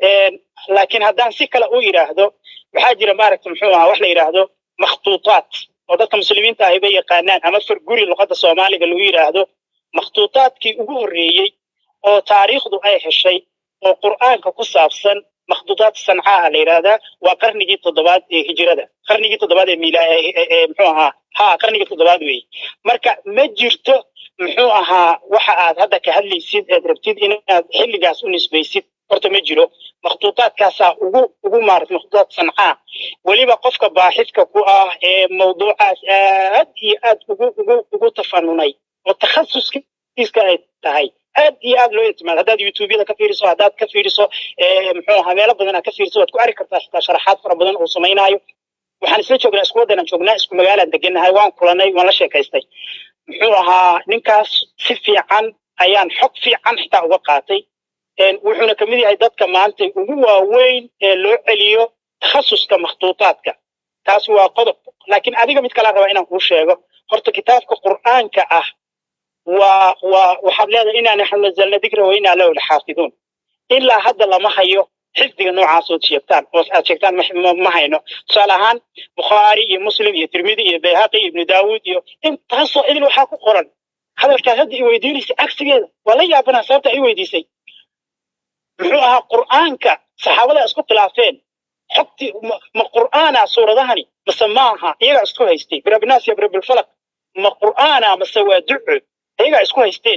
لكن هدان سكلا أو يراهدو بحاجة مارك محوها وحلا يراهدو مخطوطات ودك مسلمين تاهبي قانان أما فرقوري لغة الصومالي قالوا يراهدو مخطوطات كي أقول ريي أو تاريخ دو أي شيء أو قرآن كقصة مخطوطات صنعاء ليرادا وقرنجي تضبات هجرة قرنجي تضبات ميلا محوها ها قرنجي تضبات وي مركا ما جرتو muxuu ahaa waxa aad hadda ka hadlaysid eed rabtid inaad xilligaas u nisbaysid horta ma jiro makhtuutaadkaasaa ugu ugu maarat makhtuutaad sancaa weliba qofka baaxidka ku ah ee mawduucaas aad iyo aad ugu ugu ugu tafanunay oo takhasuskiiska ay tahay aad iyo aad loo itimaad haddaad youtubeyada ka fiiriso haddaad ka fiiriso muxuu ahaa meelo badan aad ka fiiriso waad ku arki kartaa xitaa sharaxaad fara badan uu samaynaayo waxaan isla joognaa isku waddanaan joognaa isku magaalaan degannahay waan kulanay waan la sheekaystay muxuu ahaa ninkaas si fiican ayaan xog fiican xitaa uga qaatay wuxuuna kamid yahay dadka maanta ugu waaweyn ee loo celiyo takhasuska makhtuutaadka taas waa qodob laakiin adiga mid kala raba inaan kuu sheego horta kitaabka qur'aanka ah waa waa waxaad leedahay inaa naxnu nazalna dikra wa inaa lahu laxaafiduun ilaa hadda lama hayo xifdiga noocaas ood sheegtaan oo aad sheegtaan ma hayno tusaale ahaan bukhaari iyo muslim iyo tirmidi iyo bayhaqi iyo ibnu daawuud iyo intaasoo idil waxaa ku qoran hadalkaas hadda i weydiinaysa cagsigeeda waa la yaabanaa sababta i weydiisay muxuu ahaa qur'aanka saxaabada isku khilaafeen xogtii ma qur'aana suuradahani mase maaha iyagaa isku haystay birabinaas iyo birabilfalak ma qur'aana mase waa duco iyagaa isku haysteen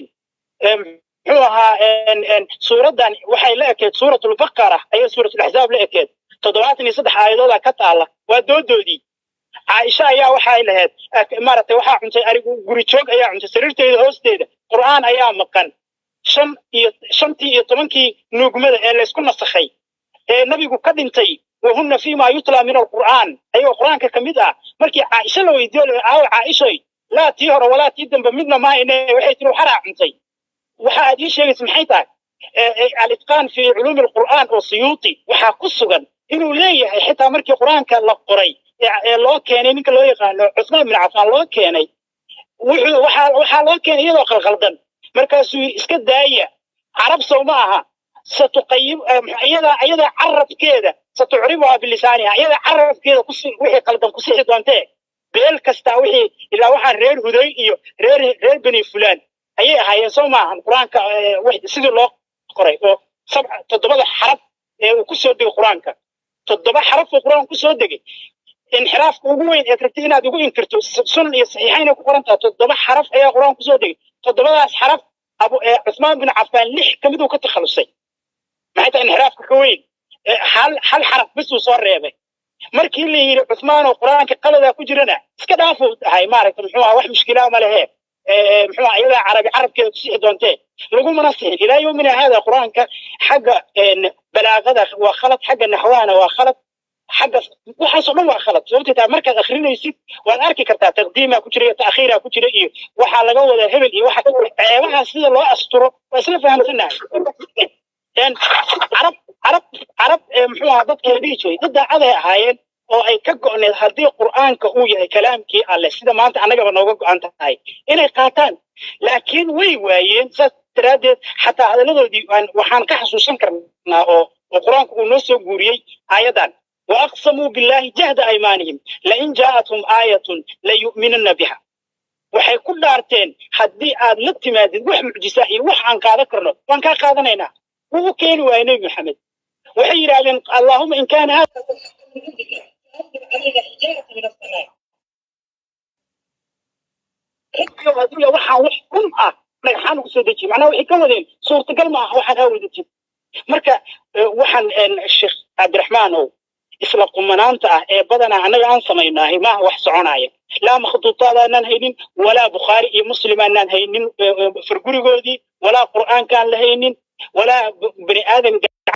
muxuu ahaa suuraddan waxay la ekeed suuratulbaqara ayay suuratulaxzaab la ekeed toddobaatan iyo saddex aayadooda ka taala waa doodoodii caaisha ayaa waxay lahayd maaragtay waxaa cuntay arigu guri joog ayaa cuntay sariirteeda hoosteeda qur'aan ayaa maqan shan iyo shantii iyo tobankii nuugmada ee laysku nasakhay ee nabigu ka dhintay wahunna fiima yutla min alqur'aan ayagoo qur'aanka ka mid ah markii caaisha la weydiiyo aawo caaishoy laa tii hore walaa tii dambe midna mahayne waxay tiri waxaraa cuntay waxa aad ii sheegaysa maxay tahay alitqaan fi culuumi alqur'aan oo siyuuti waxaa ku sugan inuu leeyahay xitaa markii qur'aanka la qoray ee loo keenay ninka loo yaqaano cusmaan bin cafaan loo keenay wuxuu waxaa waxaa loo keenay iyadoo qalqaldan markaasuu yidhi iska daaya carab sow ma aha satuqayib iyadaa iyadaa carabkeeda satucribuhaa bilisaaniha iyadaa carabkeeda kusi wixii qaldan ku sixi doontee beel kastaa wixii ilaa waxaan reer huday iyo reer reer beni fulaan ayay ahaayeen soo maahan qur-aanka sidii loo qoray oo sabca toddobada xaraf ee uu kusoo degay qur-aanka toddoba xaraf oo qur-aanka kusoo degay inxiraafka ugu weyn eed rabtay inaad ugu inkirto sunan iyo saxiixayn ay ku qoran tahay toddoba xaraf ayaa qur-aanka kusoo degay toddobadaas xaraf abu cusmaan bin cafaan lix ka mid uu ka takhalusay maxay tahay inxiraafka ka weyn hal hal xaraf bis uu soo reebay markii la yidhi cusmaan oo qur-aanka qaladaa ku jirana iska dhaafuu ahay maaragta muxuu aha wax mushkilaa ma lehe muxuu aha iyadaa carabi carabkeeda ku sixi doontee lagumana sixin ilaa yowmina haada qur-aanka xagga balaaqada waa khalad xagga naxwahana waa khalad xagga waxaasoo dhan waa khalad sababtay tahay markaad akrinaysid waad arki kartaa taqdiimaa ku jira iyo ta'khiiraa ku jira iyo waxaa laga wadaa hebel iyo waxa ceebaha sida loo asturo waa isla fahamsanahay carab carab carab muxuu ahaa dadka la dhihi jiray dad daacaday ahaayeen oo ay ka go'need haddii qur'aanka uu yahay kalaamkii alleh sida maanta annagaba nooga go'an tahay inay qaataan laakiin way waayeen saas daraaddeed xataa hadalladoodii waxaan ka xasuusan karnaa oo oo qur-aanku uu noo soo guuriyey aayaddan waaqsamuu billaahi jahda aymaanihim lain jaa'athum aayatun layu'minanna biha waxay ku dhaarteen haddii aad la timaadid wax mucjisa iyo wax aan qaadan karno waan kaa qaadanaynaa wuu u keeni waayey nebi maxamed waxay yidhaahdeen allahuma in kaana hada hadduu waxaan wax run ah dhagxaan ugu soo dejiye macnaha waxay ka wadeen suurtagal ma aha waxaan aa wadajin marka waxaan sheekh cabdiraxmaanow isla qumanaanta ah ee badanaa annaga aan samaynahay maaha wax soconaya laa makhduutaad aanaan haynin walaa bukhaari iyo muslim aanaan haynin fargurigoodii walaa qur'aankaan la haynin walaa bani aadam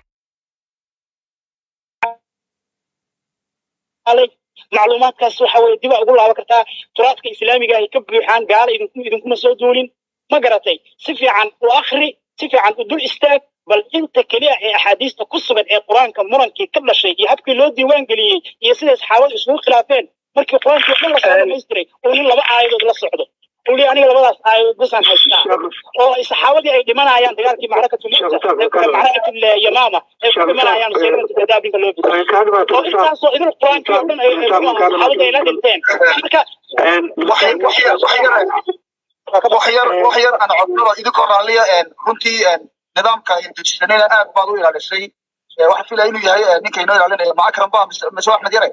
macluumaadkaas waxa weye diba ugu laaban kartaa turaadka islaamiga ay ka buuxaan gaala idinku idinkuma soo duulin ma garatay si fiican u akri si fiican u dul istaag bal inta keliya ee axaadiista ku sugan ee qur-aanka murankii ka dhashay iyo habkii loo diiwaan geliyey iyo siday saxaabadu isugu khilaafeen markii qur-aankii o dhan lasoo dhamaystiray uu nin laba aayadood la socdo uu li aniga labadaas aayadood basaan haystaa oo saxaabadii ay dhimanayaan dagaalkii macrakatul yamaama ay ku dhimanayaan sayrantu kadaabinka loo biday oo intaasoo idil qur-aankii o dhan saxaabadu ay la dhinteen marka wax yar wax yar aan codsado idinkoo raalliya runtii nidaamka dejisanayna aad baad u ilaalisay waxaan filaya inuu yahay ninka inoo ilaalinaya macakram ba mise axmed yare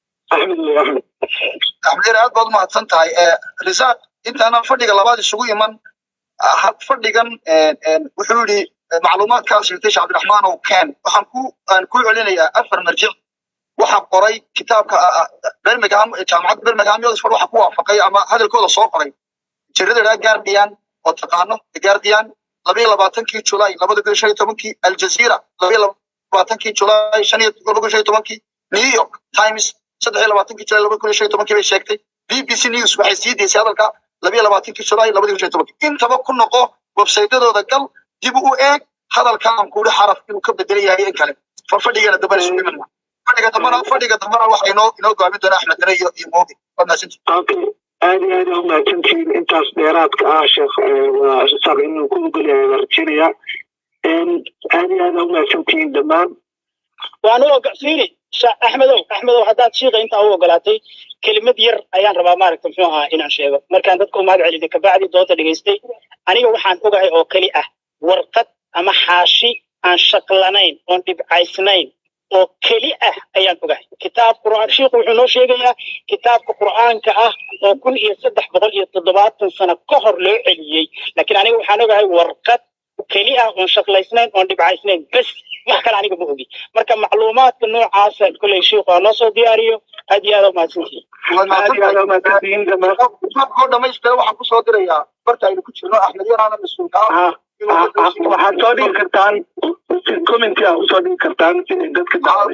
axmed yare aad baad u mahadsan tahay risaaq intaanan fadhiga labaad isugu iman fadhigan wuxuu yidhi macluumaadkaa sheegtay sheekh cabdiraxmaan ow ken waxaan ku aan ku celinayaa afar marjic waxa qoray kitaabka birmingham jaamacadda birmingham oxford waxa ku waafaqay ama hadalkooda soo qoray jiradada guardian oo taqaano guardian labayo labaatankii julaay labada kun shan iyo tobankii aljazeera labayo labaatankii julaay shan iyo laba kun shan iyo tobankii new york times saddex iyo labaatankii julaay laba kun shan iyo tobankii bay sheegtay b b c news waxay sii deysay hadalka labayo labaatankii julaay labada kun shan iyo tobankii intaba ku noqo websaytadooda gal dib u eeg hadalka aan kuuhi xaraf inuu ka bedelan yahay in kale fadhigana dambana isu iman fadhiga dambana fadhiga dambana waxa inoo inoo go'aamin doona axmed dare iyo iyo moobi waad mahadsantihi aad iyo aad umahadsantihiin intaas dheeraadka ah sheekh waa isaaq inuu ku ogolyahay waa rajeynayaa aad iyo aad umahadsantihiin dhammaan waan u oga fiiri axmedow axmedow haddaad shiiqa intaa u ogolaatay kelimad yar ayaan rabaa maaragta muxuu ahaa inaan sheego markaan dadka u mahad celiyay kabacdi doonta dhegaystay aniga waxaan ogahay oo keli ah warqad ama xaashi aan shaqlanayn oon dhibcaysnayn oo keli ah ayaan ogahay kitaab qur'aan shiikhu wuxuu noo sheegayaa kitaabka qur'aanka ah oo kun iyo saddex boqol iyo toddobaatan sano ka hor loo celiyey laakiin aniga waxaan ogahay warqad keli ah oon shaqlaysnayn oon dhibcaysnayn bes wax kale aniga ma ogi marka macluumaadka noocaasa kolley shiikhu ha noo soo diyaariyo aad iyo aad u mahadsantihiin aad iyo aad umahadsantihiin dhammaan oo dhamaystira waxaan kusoo dirayaa barta aynu ku jirno axmed yaraana mas-uulka ah waxaad soo dhigi kartaan commenti ah usoo dhigi kartaan siday dadka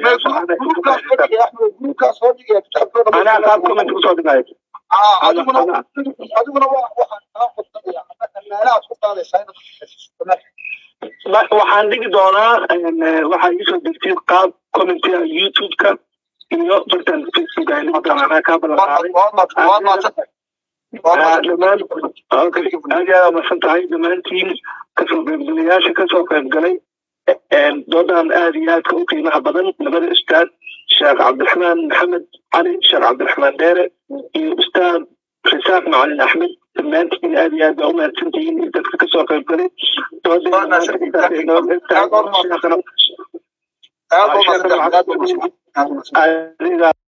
gruubkaas soo dhigaya kitaabkooda anaa qaab comment usoo dhigayo adiguna adiguna waa waxaan kaa qodsanaya meelahaad ku qaadaysaa inaad waxaan dhigi doonaa waxaa iisoo degtay qaab commentia youtube-ka iyo bartan facebook aan dhigi doonaa anaa kaa ballanqaaday dhammaan aad iyo aad masan tahay dhammaantiin kasoo qaybgalayaasha kasoo qaybgalay doodan aad iyo aadka u qiimaha badan labada ustaad sheekh cabdiraxmaan maxamed cali sheekh cabdiraxmaan dheere iyo ustaad risaaq macalin axmed dhammaantiin aad iyo aad baa u mahadsantihiin iyo dadka kasoo qaybgalay aad